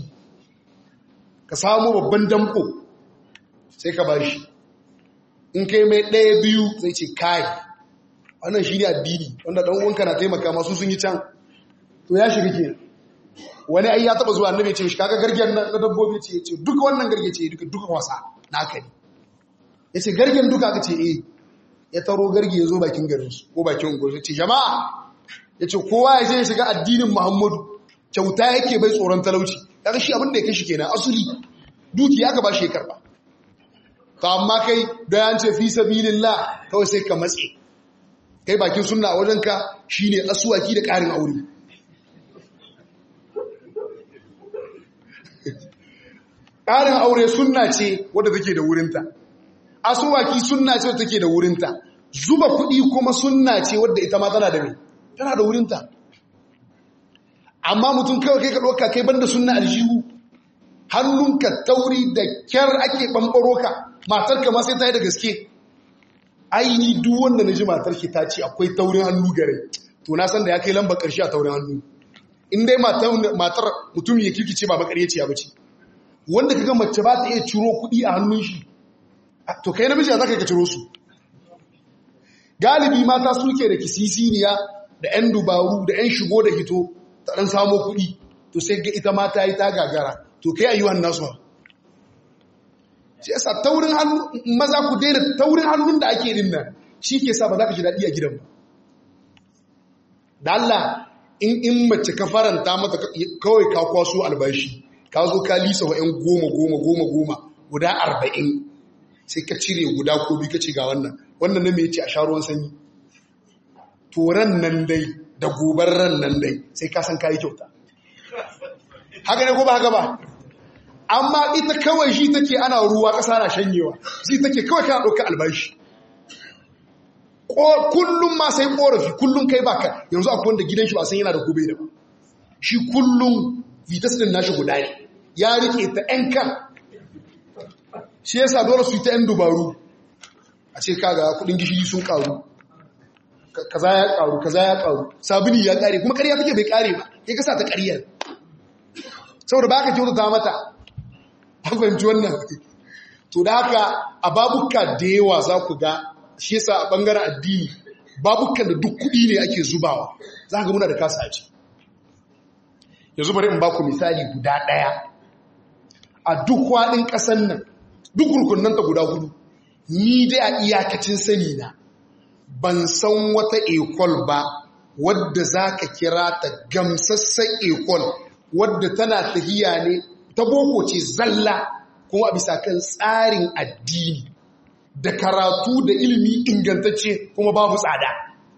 ka samu babban damko sai ka ba shi in kai mai ɗaya biyu zai ce kai wannan shi ne addini wanda ɗan uwanka na taimaka masu sun yi can to ya shiga ke wani ai ya taɓa zuwa annabi ce shi kaga gargen na dabbobi ce ce duka wannan garge ce duka duka wasa na aka ne ya ce gargen duka aka ce eh ya taro garge ya zo bakin garinsu ko bakin unguwarsu ce jama'a ya ce kowa ya ce ya shiga addinin muhammadu kyauta yake bai tsoron talauci kaga shi abin da ya kashi kenan asuli duki aka ba shi ya karba to amma kai da yan ce fi sabilillah kawai sai ka matse kai bakin sunna a wajenka shine asuwaki da ƙarin aure ƙarin aure sunna ce wadda take da wurinta asuwaki sunna ce wadda take da wurinta zuba kuɗi kuma sunna ce wadda ita ma tana da mai tana da wurinta amma mutum kawai kai ka ɗauka kai banda sunna aljihu hannunka tauri da kyar ake ɓamɓaro ka matarka ma sai ta yi da gaske aini duk wanda na ji matarki ta ce akwai taurin hannu gare to na san da ya kai lambar ƙarshe a taurin hannu in dai matar mutum ya kirkice ba makaryaci ya bace wanda kaga mace ba ta iya ciro kuɗi a hannun shi to kai namiji za ka ciro su galibi mata suke da kisisiniya da 'yan dubaru da 'yan shigo da hito ta ɗan samo kuɗi to sai ga ita mata yi ta gagara to kai ayyuhan nasu shi yasa taurin hannu maza ku daina taurin hannun da ake din nan shi ke sa ba za ka ji daɗi a gidan ba da Allah in in mace ka faranta mata kawai ka kwaso albashi ka zo ka lisa wa 'yan goma goma goma goma guda arba'in sai ka cire guda ko bi ka ce ga wannan wannan na mai ce a sha ruwan sanyi to ran nan dai da gobar ran nan dai sai ka san kayi kyauta haka ne ko ba haka ba amma ita kawai shi take ana ruwa ƙasa na shanyewa shi take kawai kana ɗauka albashi kullum ma sai ƙorafi kullum kai baka yanzu akwai wanda gidan shi ba san yana da gobe da ba shi kullum vitas din nashi guda ne ya rike ta ‘yan kan shi yasa dole su yi ta ‘yan dubaru a ce kaga kudin gishiri sun karu kaza ya karu kaza ya karu sabini ya kare kuma ƙarya take bai kare ba ya kasa ta ƙaryar saboda ba ka kyautata mata an fahimci wannan to da haka a babuka da yawa za ku ga shi yasa a ɓangaren addini babukan da duk kuɗi ne ake zubawa za ka ga muna da kasa a ciki yanzu bari in baku misali guda ɗaya a duk waɗin ƙasan nan duk rukunan ta guda hudu ni dai a iyakacin sani na ban san wata ekol ba wadda za ka kira ta gamsassan ekol wadda tana tahiya ne ta boko ce zalla kuma a bisa kan tsarin addini da karatu da ilimi ingantacce kuma babu tsada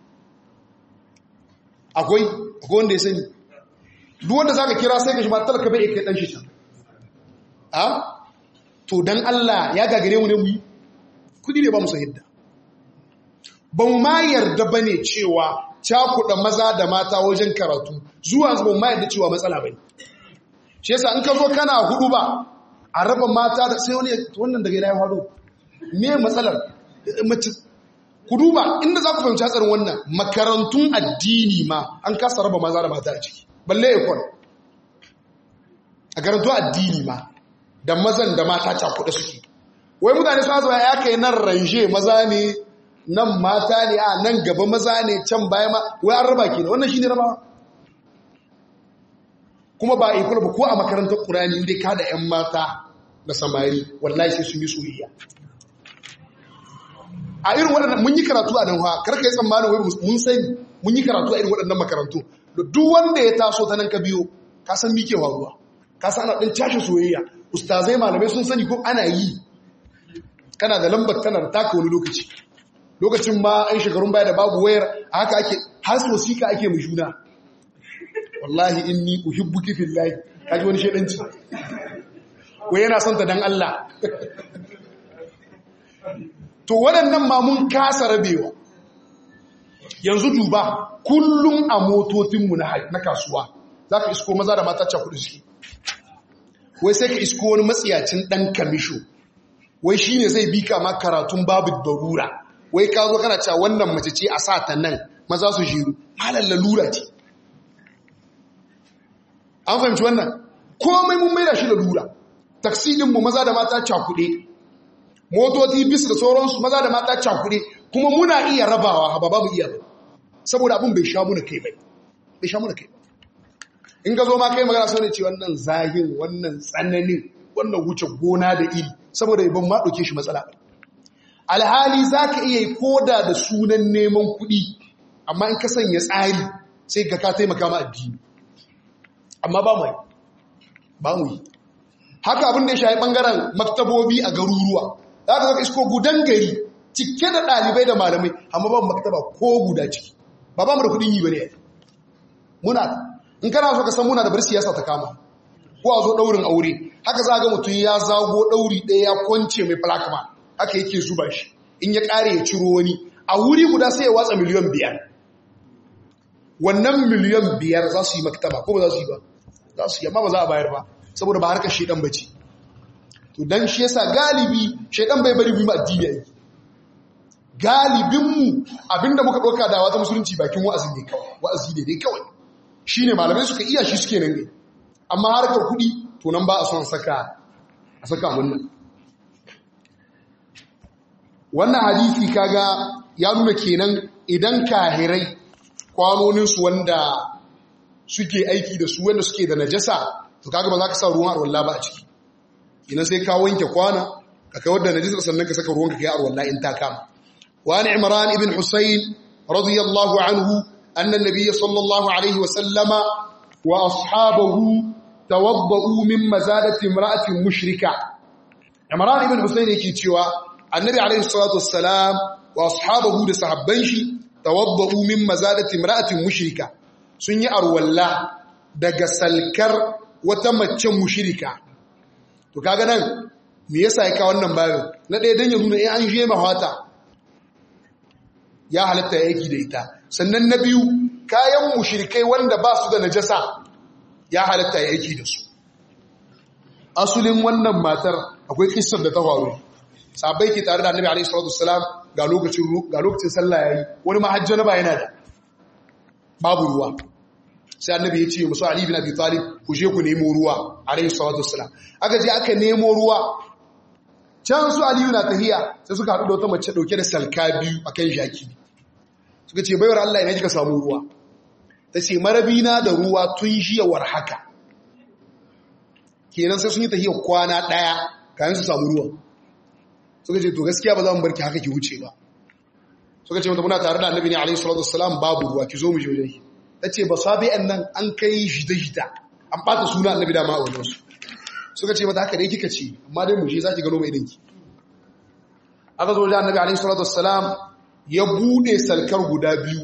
akwai akwai wanda ya sani duk wanda zaka kira sai ka shi ba talaka bai kai dan shi can a to dan Allah ya gagare mu ne mu yi kudi ne ba mu hidda ba mu ma yarda bane cewa cakuɗa maza da mata wajen karatu zuwa zuwa ma yarda cewa matsala bane shi yasa in ka zo kana hudu ba a raba mata da sai wani wannan daga ina ya faru me matsalar mace ku duba inda za ku fahimci hatsarin wannan makarantun addini ma an kasa raba maza da mata a ciki balle ya kwan a karantun addini ma da mazan da mata cakuɗa suke wai mutane suna zuwa ya kai nan ranje maza ne nan mata ne a nan gaba maza ne can baya ma wai an raba ke da wannan shi ne rabawa kuma ba a ikula ba ko a makarantar ƙurani inda ka da 'yan mata da samari wallahi sai sun yi soyayya a irin waɗannan mun yi karatu a nan ha karka yi tsammanin wai mun sani mun yi karatu a irin waɗannan makarantu da duk wanda ya taso ta nan ka biyo ka san mike faruwa ka san ana ɗin cashe soyayya ustazai malamai sun sani ko ana yi kana da lambar tana da taka wani lokaci lokacin ma an shekarun baya da babu wayar a haka ake har wasiƙa ake mu juna wallahi inni uhibbuki fillahi kaji wani shedanci wai yana son ta dan Allah to waɗannan ma mun kasa rabewa yanzu duba kullum a motocinmu na kasuwa za ka isko maza da mata cakudu suke wai sai ka isko wani matsiyacin ɗan kamisho wai shi ne zai bi kama karatun babu darura wai ka zo kana cewa wannan mace ce a sa ta nan maza su shiru malar lalura ce an fahimci wannan komai mun maida shi lalura taksi ɗinmu maza da mata cakuɗe motoci bis da sauransu maza da mata cakuɗe kuma muna iya rabawa ba ba mu iya ba saboda abin bai sha muna kai bai bai sha muna kai in ka zo ma kai magana sau ne ce wannan zahin wannan tsananin wannan wuce gona da iri saboda ban ma ɗauke shi matsala alhali za ka iya yi koda da sunan neman kuɗi amma in ka sanya tsari sai ka ka taimaka ma addini amma ba mu yi ba mu yi haka abin da ya shayi ɓangaren maktabobi a garuruwa za ka zaka isko gudan gari cike da ɗalibai da malamai amma ba maktaba ko guda ciki ba ba mu da kuɗin yi ba ne muna in kana so ka san muna da bar siyasa ta kama ko a zo ɗaurin aure haka za ga mutum ya zago ɗauri ɗaya ya kwance mai falakama haka yake zuba shi in ya ƙare ya ciro wani a wuri guda sai ya watsa miliyan biyar wannan miliyan biyar za su yi maktaba ko ba za su yi ba za su yi amma ba za a bayar ba saboda ba harkar shaidan ba ce to dan shi yasa galibi shaidan bai bari mu yi addini yayi galibinmu abinda muka ɗauka da wata musulunci bakin wa'azi ne kawai wa'azi ne dai kawai shine malamai suka iya shi suke nan ne amma harkar kuɗi to nan ba a son saka a saka wannan wannan hadisi kaga ya nuna kenan idan kahirai kwanoninsu wanda suke aiki da su wanda suke da najasa to kaga ba za ka sa ruwan arwalla ba a ciki ina sai ka wanke kwana ka kawar da najasa sannan ka saka ruwan ka kai arwalla in ta kama wa ni imran ibn husayn radiyallahu anhu anna an-nabiy sallallahu alaihi wa sallama wa ashabahu tawaddau min mazadati imra'atin mushrika imran ibn husayn yake cewa annabi alaihi salatu wassalam wa ashabahu da sahabban shi tawaddau min mazadati imra'atin mushrika sun yi arwalla daga salkar wata mace mushrika to kaga nan me yasa ya kawo wannan bayan na ɗaya dan ya nuna in an je mahwata ya halatta ya aiki da ita sannan na biyu kayan mushrikai wanda ba su da najasa ya halatta ya aiki da su asulin wannan matar akwai kissar da ta faru sabai ke tare da annabi alaihi salatu wassalam ga lokacin ga lokacin sallah yayi wani mahajjana ba yana da babu ruwa sai annabi ya ce musu ali bin abi talib ku je ku nemo ruwa alaihi salatu wassalam aka je aka nemo ruwa can su aliyu na tahiya sai suka haɗu da wata mace ɗauke da salka biyu akan jaki suka ce baiwar Allah ina kika samu ruwa ta ce marabina da ruwa tun jiyawar haka kenan sai sun yi tahiyar kwana ɗaya kayan su samu ruwa suka ce to gaskiya ba za mu barki haka ki wuce ba suka ce mata muna tare da annabi ne alaihi salatu wassalam babu ruwa ki zo mu je wajen ta ce ba sabi'an nan an kai shida-shida an ɓata suna annabi da ma'a wajen su suka ce mata haka dai kika ce amma dai mu je za ki gano mai ɗinki aka zo wajen annabi alaihi salatu wassalam ya bude salkar guda biyu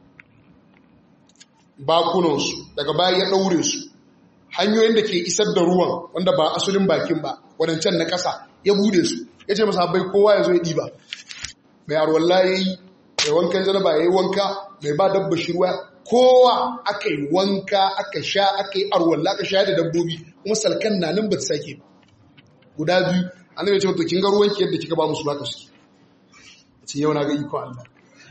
bakunansu daga baya ya ɗaure su hanyoyin da ke isar da ruwan wanda ba asulin bakin ba wadancan na ƙasa ya bude su ya ce masa bai kowa ya zo ya ɗiba mai arwalla ya yi mai wankan janaba ya yi wanka mai ba dabba shi ruwa kowa aka yi wanka aka sha aka yi arwalla aka sha da dabbobi kuma salkan na nan ba ta sake ba guda biyu annabi ya ce to kin ga ruwanki yadda kika ba musu baka suke ce yau na ga iko Allah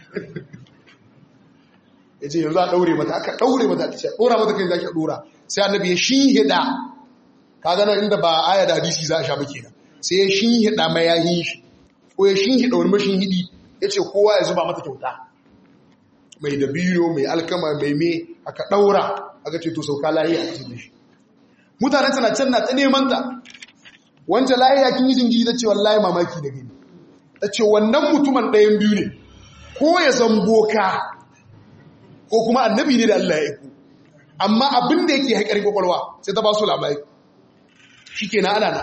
ya ce yanzu a ɗaure mata aka ɗaure mata ta ce ɗora mata kai za ki ɗora sai annabi ya shinhiɗa ka gana inda ba aya da hadisi za a sha ba kenan sai ya shinhiɗa mayahin shi ko ya shinhiɗa wani mashin hidi ya ce kowa ya zuba mata kyauta mai dabino mai alkama mai me aka ɗaura aka ce to sauka lahiya a cikin shi mutanen tana can na ta neman ta wancan lahiya kin yi jingiri ta ce wallahi mamaki da gani ta ce wannan mutumin ɗayan biyu ne ko ya zamboka ko kuma annabi ne da Allah ya iku amma abin da yake haƙarin kwakwalwa sai ta ba su labari shi ke na ana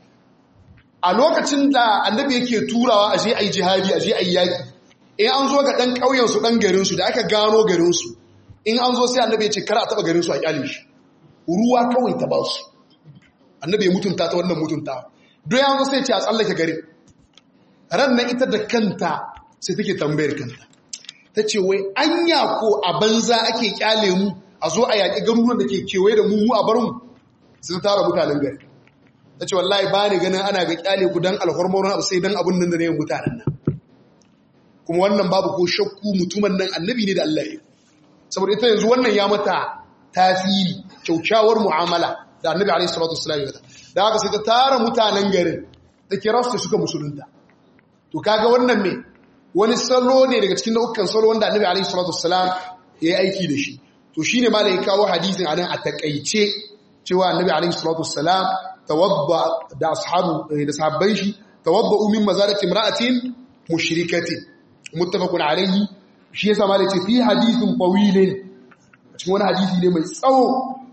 a lokacin da annabi yake turawa a je a yi jihadi a je a yi yaƙi in an zo ga ɗan ƙauyensu ɗan garinsu da aka gano garinsu in an zo sai annabi ya ce kar a taɓa garinsu a ƙyale shi ruwa kawai ta ba su annabi ya mutunta ta wannan mutunta don ya zo sai ce a tsallake garin ran nan ita da kanta sai take tambayar kanta ta ce wai anya ko a banza ake kyale mu a zo a yaƙi garuruwan da ke kewaye da mu mu a bar mu sun tara mutanen gari ta ce wallahi ba ni ganin ana ga kyale ku don alhormonin abu sai don abin nan da na yin mutanen nan kuma wannan babu ko shakku mutumin nan annabi ne da Allah ya saboda ita yanzu wannan ya mata tasiri kyaukyawar mu'amala da annabi alaihi salatu wasallam ya da haka sai ta tara mutanen garin da kira su suka musulunta to kaga wannan me wani salo ne daga cikin nau'ukan salo wanda annabi alaihi salatu wassalam ya yi aiki da shi to shine ma ya kawo hadisin anan a takaice cewa annabi alaihi salatu wassalam tawadda da ashabu da sahabban shi tawadda min mazalati imra'atin mushrikatin muttafaqun alaihi shi yasa ma ce fi hadisin tawilin cikin wani hadisi ne mai tsawo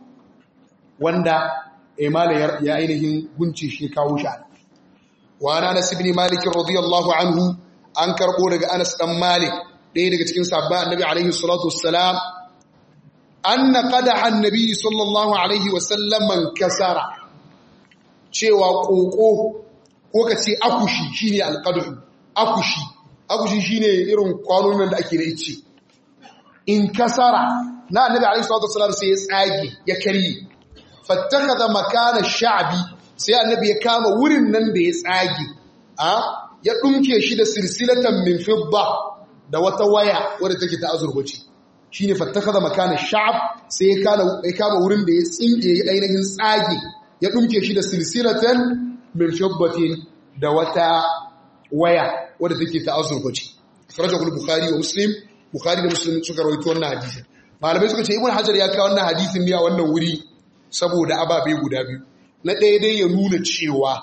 wanda imala ya ainihin gunci shi kawo shi wa anas ibn malik radiyallahu anhu an karbo daga anas dan malik ɗaya daga cikin sabba annabi alaihi salatu wassalam anna qadaha annabi sallallahu alaihi wasallam man kasara cewa koko ko kace akushi shine alqadu akushi akushi shine irin kwanonin da ake da ice in kasara na annabi alaihi salatu wassalam sai ya tsage ya karye fattakaza makana sha'bi sai annabi ya kama wurin nan da ya tsage a ya dunke shi da silsilatan min fidda da wata waya wadda take ta azurfa ce shine fattakaza makana sha'b sai ya kama ya kama wurin da ya tsinke ya ainihin tsage ya dunke shi da silsilatan min fiddatin da wata waya wadda take ta azurfa ce akhrajahu bukhari wa muslim bukhari da muslim suka rawaito wannan hadisin malamai suka ce ibn hajar ya kawo wannan hadisin ne a wannan wuri saboda ababe guda biyu na ɗaya dai ya nuna cewa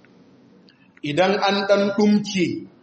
idan an ɗan ɗumke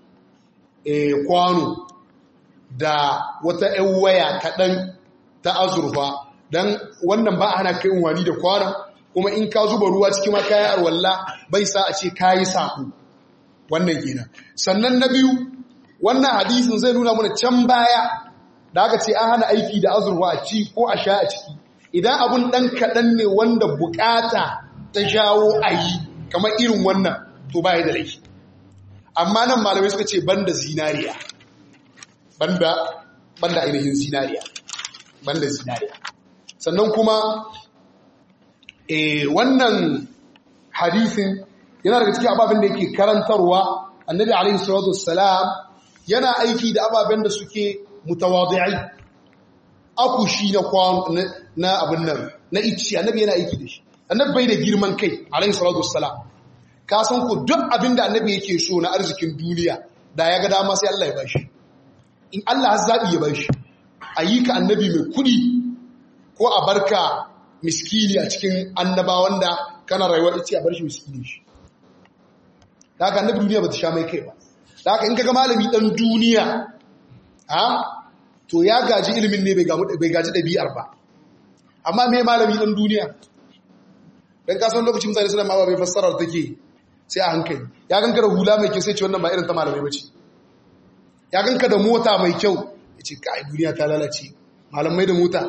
kwano da wata ‘yan waya kaɗan ta azurfa don wannan ba ana kai wani da kwanon kuma in ka zuba ruwa cikin ma kayan arwalla bai sa a ce kayi saƙo wannan kenan sannan na biyu wannan hadisin zai nuna mana can baya da aka ce an hana aiki da azurwa a ci ko a sha a ciki idan abun ɗan kaɗan ne wanda bukata ta jawo a yi kamar irin wannan to ba da laifi amma nan malamai suka ce banda zinariya banda banda ainihin zinariya banda zinariya sannan kuma eh wannan hadisin yana daga cikin ababen da yake karantarwa annabi alaihi salatu wassalam yana aiki da ababen da suke mutawadi'ai akushi na kwan na abin nan na icci annabi yana aiki da shi annabi bai da girman kai alaihi salatu wassalam ka san ku duk abin da annabi yake so na arzikin duniya da ya ga dama sai Allah ya bashi in Allah har zabi ya bashi ayi ka annabi mai kudi ko a barka miskini a cikin annabawan da kana rayuwar ita a bar shi miskini shi da haka annabi duniya ba ta sha mai kai ba da haka in kaga malami dan duniya ha to ya gaji ilimin ne bai gaji ɗabi'ar ba amma me malami dan duniya dan kasan lokacin mutane suna ma bai fassarar take sai a hankali ya ganka da hula mai kyau sai ce wannan ba irin ta malamai bace ya ganka da mota mai kyau ya ce kai duniya ta lalace malamai da mota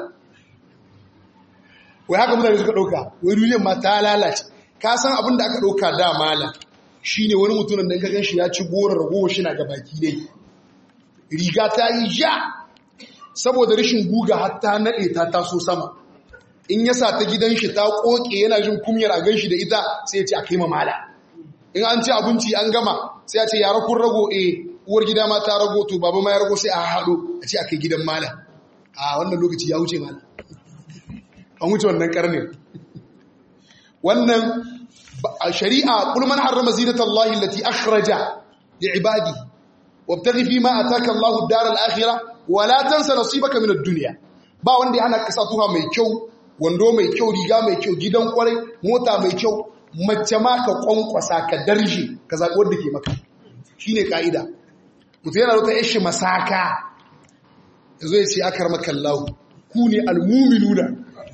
wai haka mutane suka ɗauka wai duniyar ma ta lalace ka san abin da aka ɗauka da malam shi ne wani mutumin da ka gan shi ya ci goron ragowar shi na ga baki ne riga ta yi ja saboda rashin guga har ta naɗe ta taso sama in ya sa ta gidan shi ta ƙoƙe yana jin kumyar a gan shi da ita sai ya ce a kai ma mala in an ci abinci an gama sai ya ce yara kun rago e uwar gida ma ta rago to baba ma ya rago sai a haɗo a ce a kai gidan mala a wannan lokaci ya wuce mala an wuce wannan karnin wannan shari'a kul man harrama zinatallahi allati akhraja li'ibadi wabtaghi fima ataka Allahu ad-dar al-akhirah wa la tansa nasibaka min ad-dunya ba wanda ya hana kasa tuha mai kyau wando mai kyau riga mai kyau gidan kwarai mota mai kyau mace ma ka kwankwasa ka darje ka zabi wanda ke maka shine kaida mutum yana da yashi masaka yazo ya ce akar maka Allah ku ne al-mu'minuna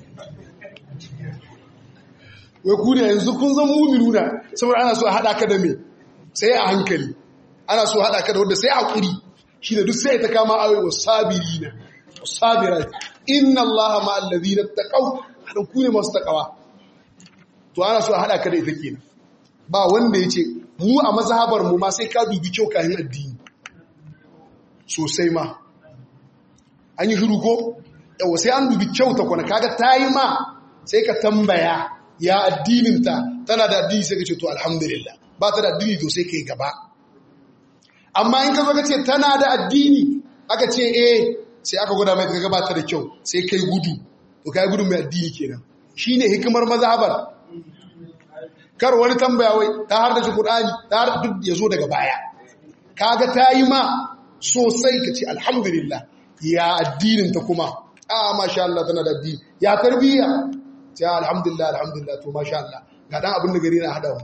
wai ku ne yanzu kun zan muminu na saboda ana so a haɗa ka da me sai a hankali ana so a haɗa ka da wanda sai haƙuri shi da duk sai ta kama awai wa sabiri na sabira inna allaha ma allazi na taƙau haɗin ku ne masu taƙawa to ana so a haɗa ka da ita kenan ba wanda ya ce mu a mazhabar mu ma sai ka dubi kyau kayan addini sosai ma an yi shiru ko yawa sai an dubi kyau ta kwana kaga ta yi ma sai ka tambaya ya addininta tana da addini sai ka ce to alhamdulillah ba ta da addini to sai ka yi gaba amma in ka zo ka ce tana da addini aka ce eh sai aka gwada mai ka gabata da kyau sai kai gudu to kai gudu mai addini kenan shine hikimar mazhabar kar wani tambaya wai ta har da Qur'ani ta har duk ya zo daga baya kaga ta yi ma sosai ka ce alhamdulillah ya addinin ta kuma a masha Allah tana da addini ya tarbiyya sai alhamdulillah alhamdulillah to masha Allah ga dan abin da gari na hadawa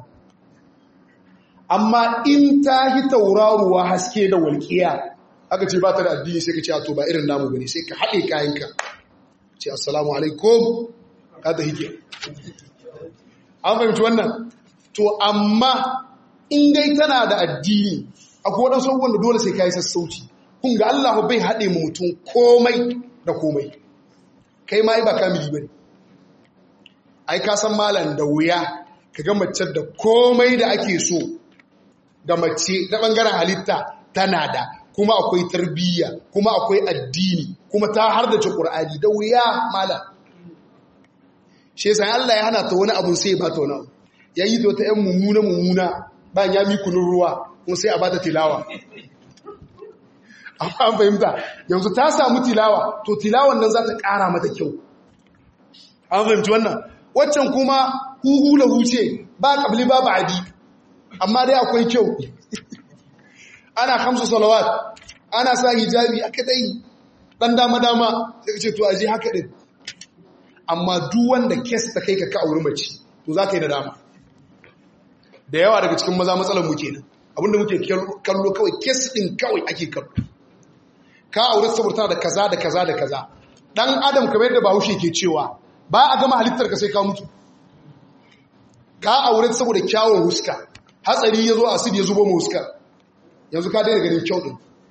amma in ta hi tauraruwa haske da walƙiya aka ce ba ta da addini sai ka ce to ba irin namu bane sai ka haɗe kayanka ce assalamu alaikum ka ta hike an fahimci wannan to amma in dai tana da addini akwai waɗansu abubuwan da dole sai ka yi sassauci kun ga Allah bai haɗe mu mutum komai da komai kai ma ba kamili bane ai ka san malam da wuya ka ga mace da komai da ake so da mace na bangaren halitta tana da kuma akwai tarbiyya kuma akwai addini kuma ta har da Qur'ani da wuya malam shi yasa Allah ya hana ta wani abu sai ba ta wani abu yayi to ta yan mummuna mummuna ba ya mi kunun ruwa kuma sai a bata tilawa an fahimta yanzu ta samu tilawa to tilawan nan za ta ƙara mata kyau an fahimci wannan waccan kuma huhu lahu ce ba ƙabli ba ba'adi amma dai akwai kyau ana kamsu salawat ana sa hijabi aka dai ɗan dama-dama sai ka ce to aje haka ɗin amma duk wanda kes ta kai ka ka auri mace to za ka yi da dama da yawa daga cikin maza matsalar mu kenan abinda muke kallo kawai kes ɗin kawai ake kallo ka aure saboda da kaza da kaza da kaza dan adam kamar yadda bahaushe ke cewa ba a gama halittar ka sai ka mutu ka aure saboda kyawun huska hatsari ya zo a asidi ya zubo mu huskar yanzu ka daina ganin kyau din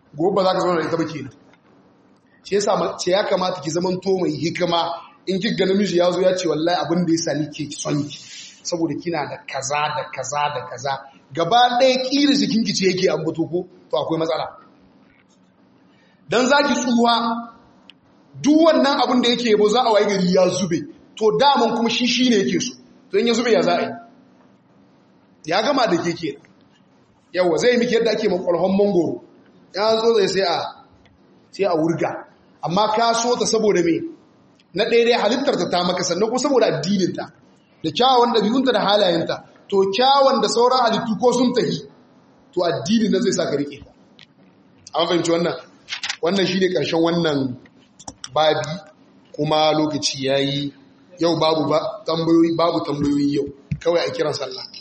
gobe ba za ka zauna da ita ba kenan shi yasa ce ya kamata ki zaman to mai hikima in ki ga namiji ya zo ya ce wallahi abin da ya sani ke son ki saboda kina da kaza da kaza da kaza gaba ɗaya ƙira jikin ki ce yake ambato ko to akwai matsala dan zaki tsuwa duk wannan abin da yake yabo za a waye gari ya zube to daman kuma shi shine yake so to in ya zube ya za a yi ya gama da ke kenan yawa zai miki yadda ake makwalhon mangoro ya zo zai sai a sai a wurga amma ka so ta saboda me na daidai halittarta ta maka sannan ko saboda addininta da kyawun ɗabi'unta da halayenta to kyawun da sauran halittu ko sun tahi to addini na zai sa ka rike ta an fahimci wannan wannan shi ne ƙarshen wannan babi kuma lokaci ya yi yau babu tambayoyi babu tambayoyi yau kawai a kiran sallah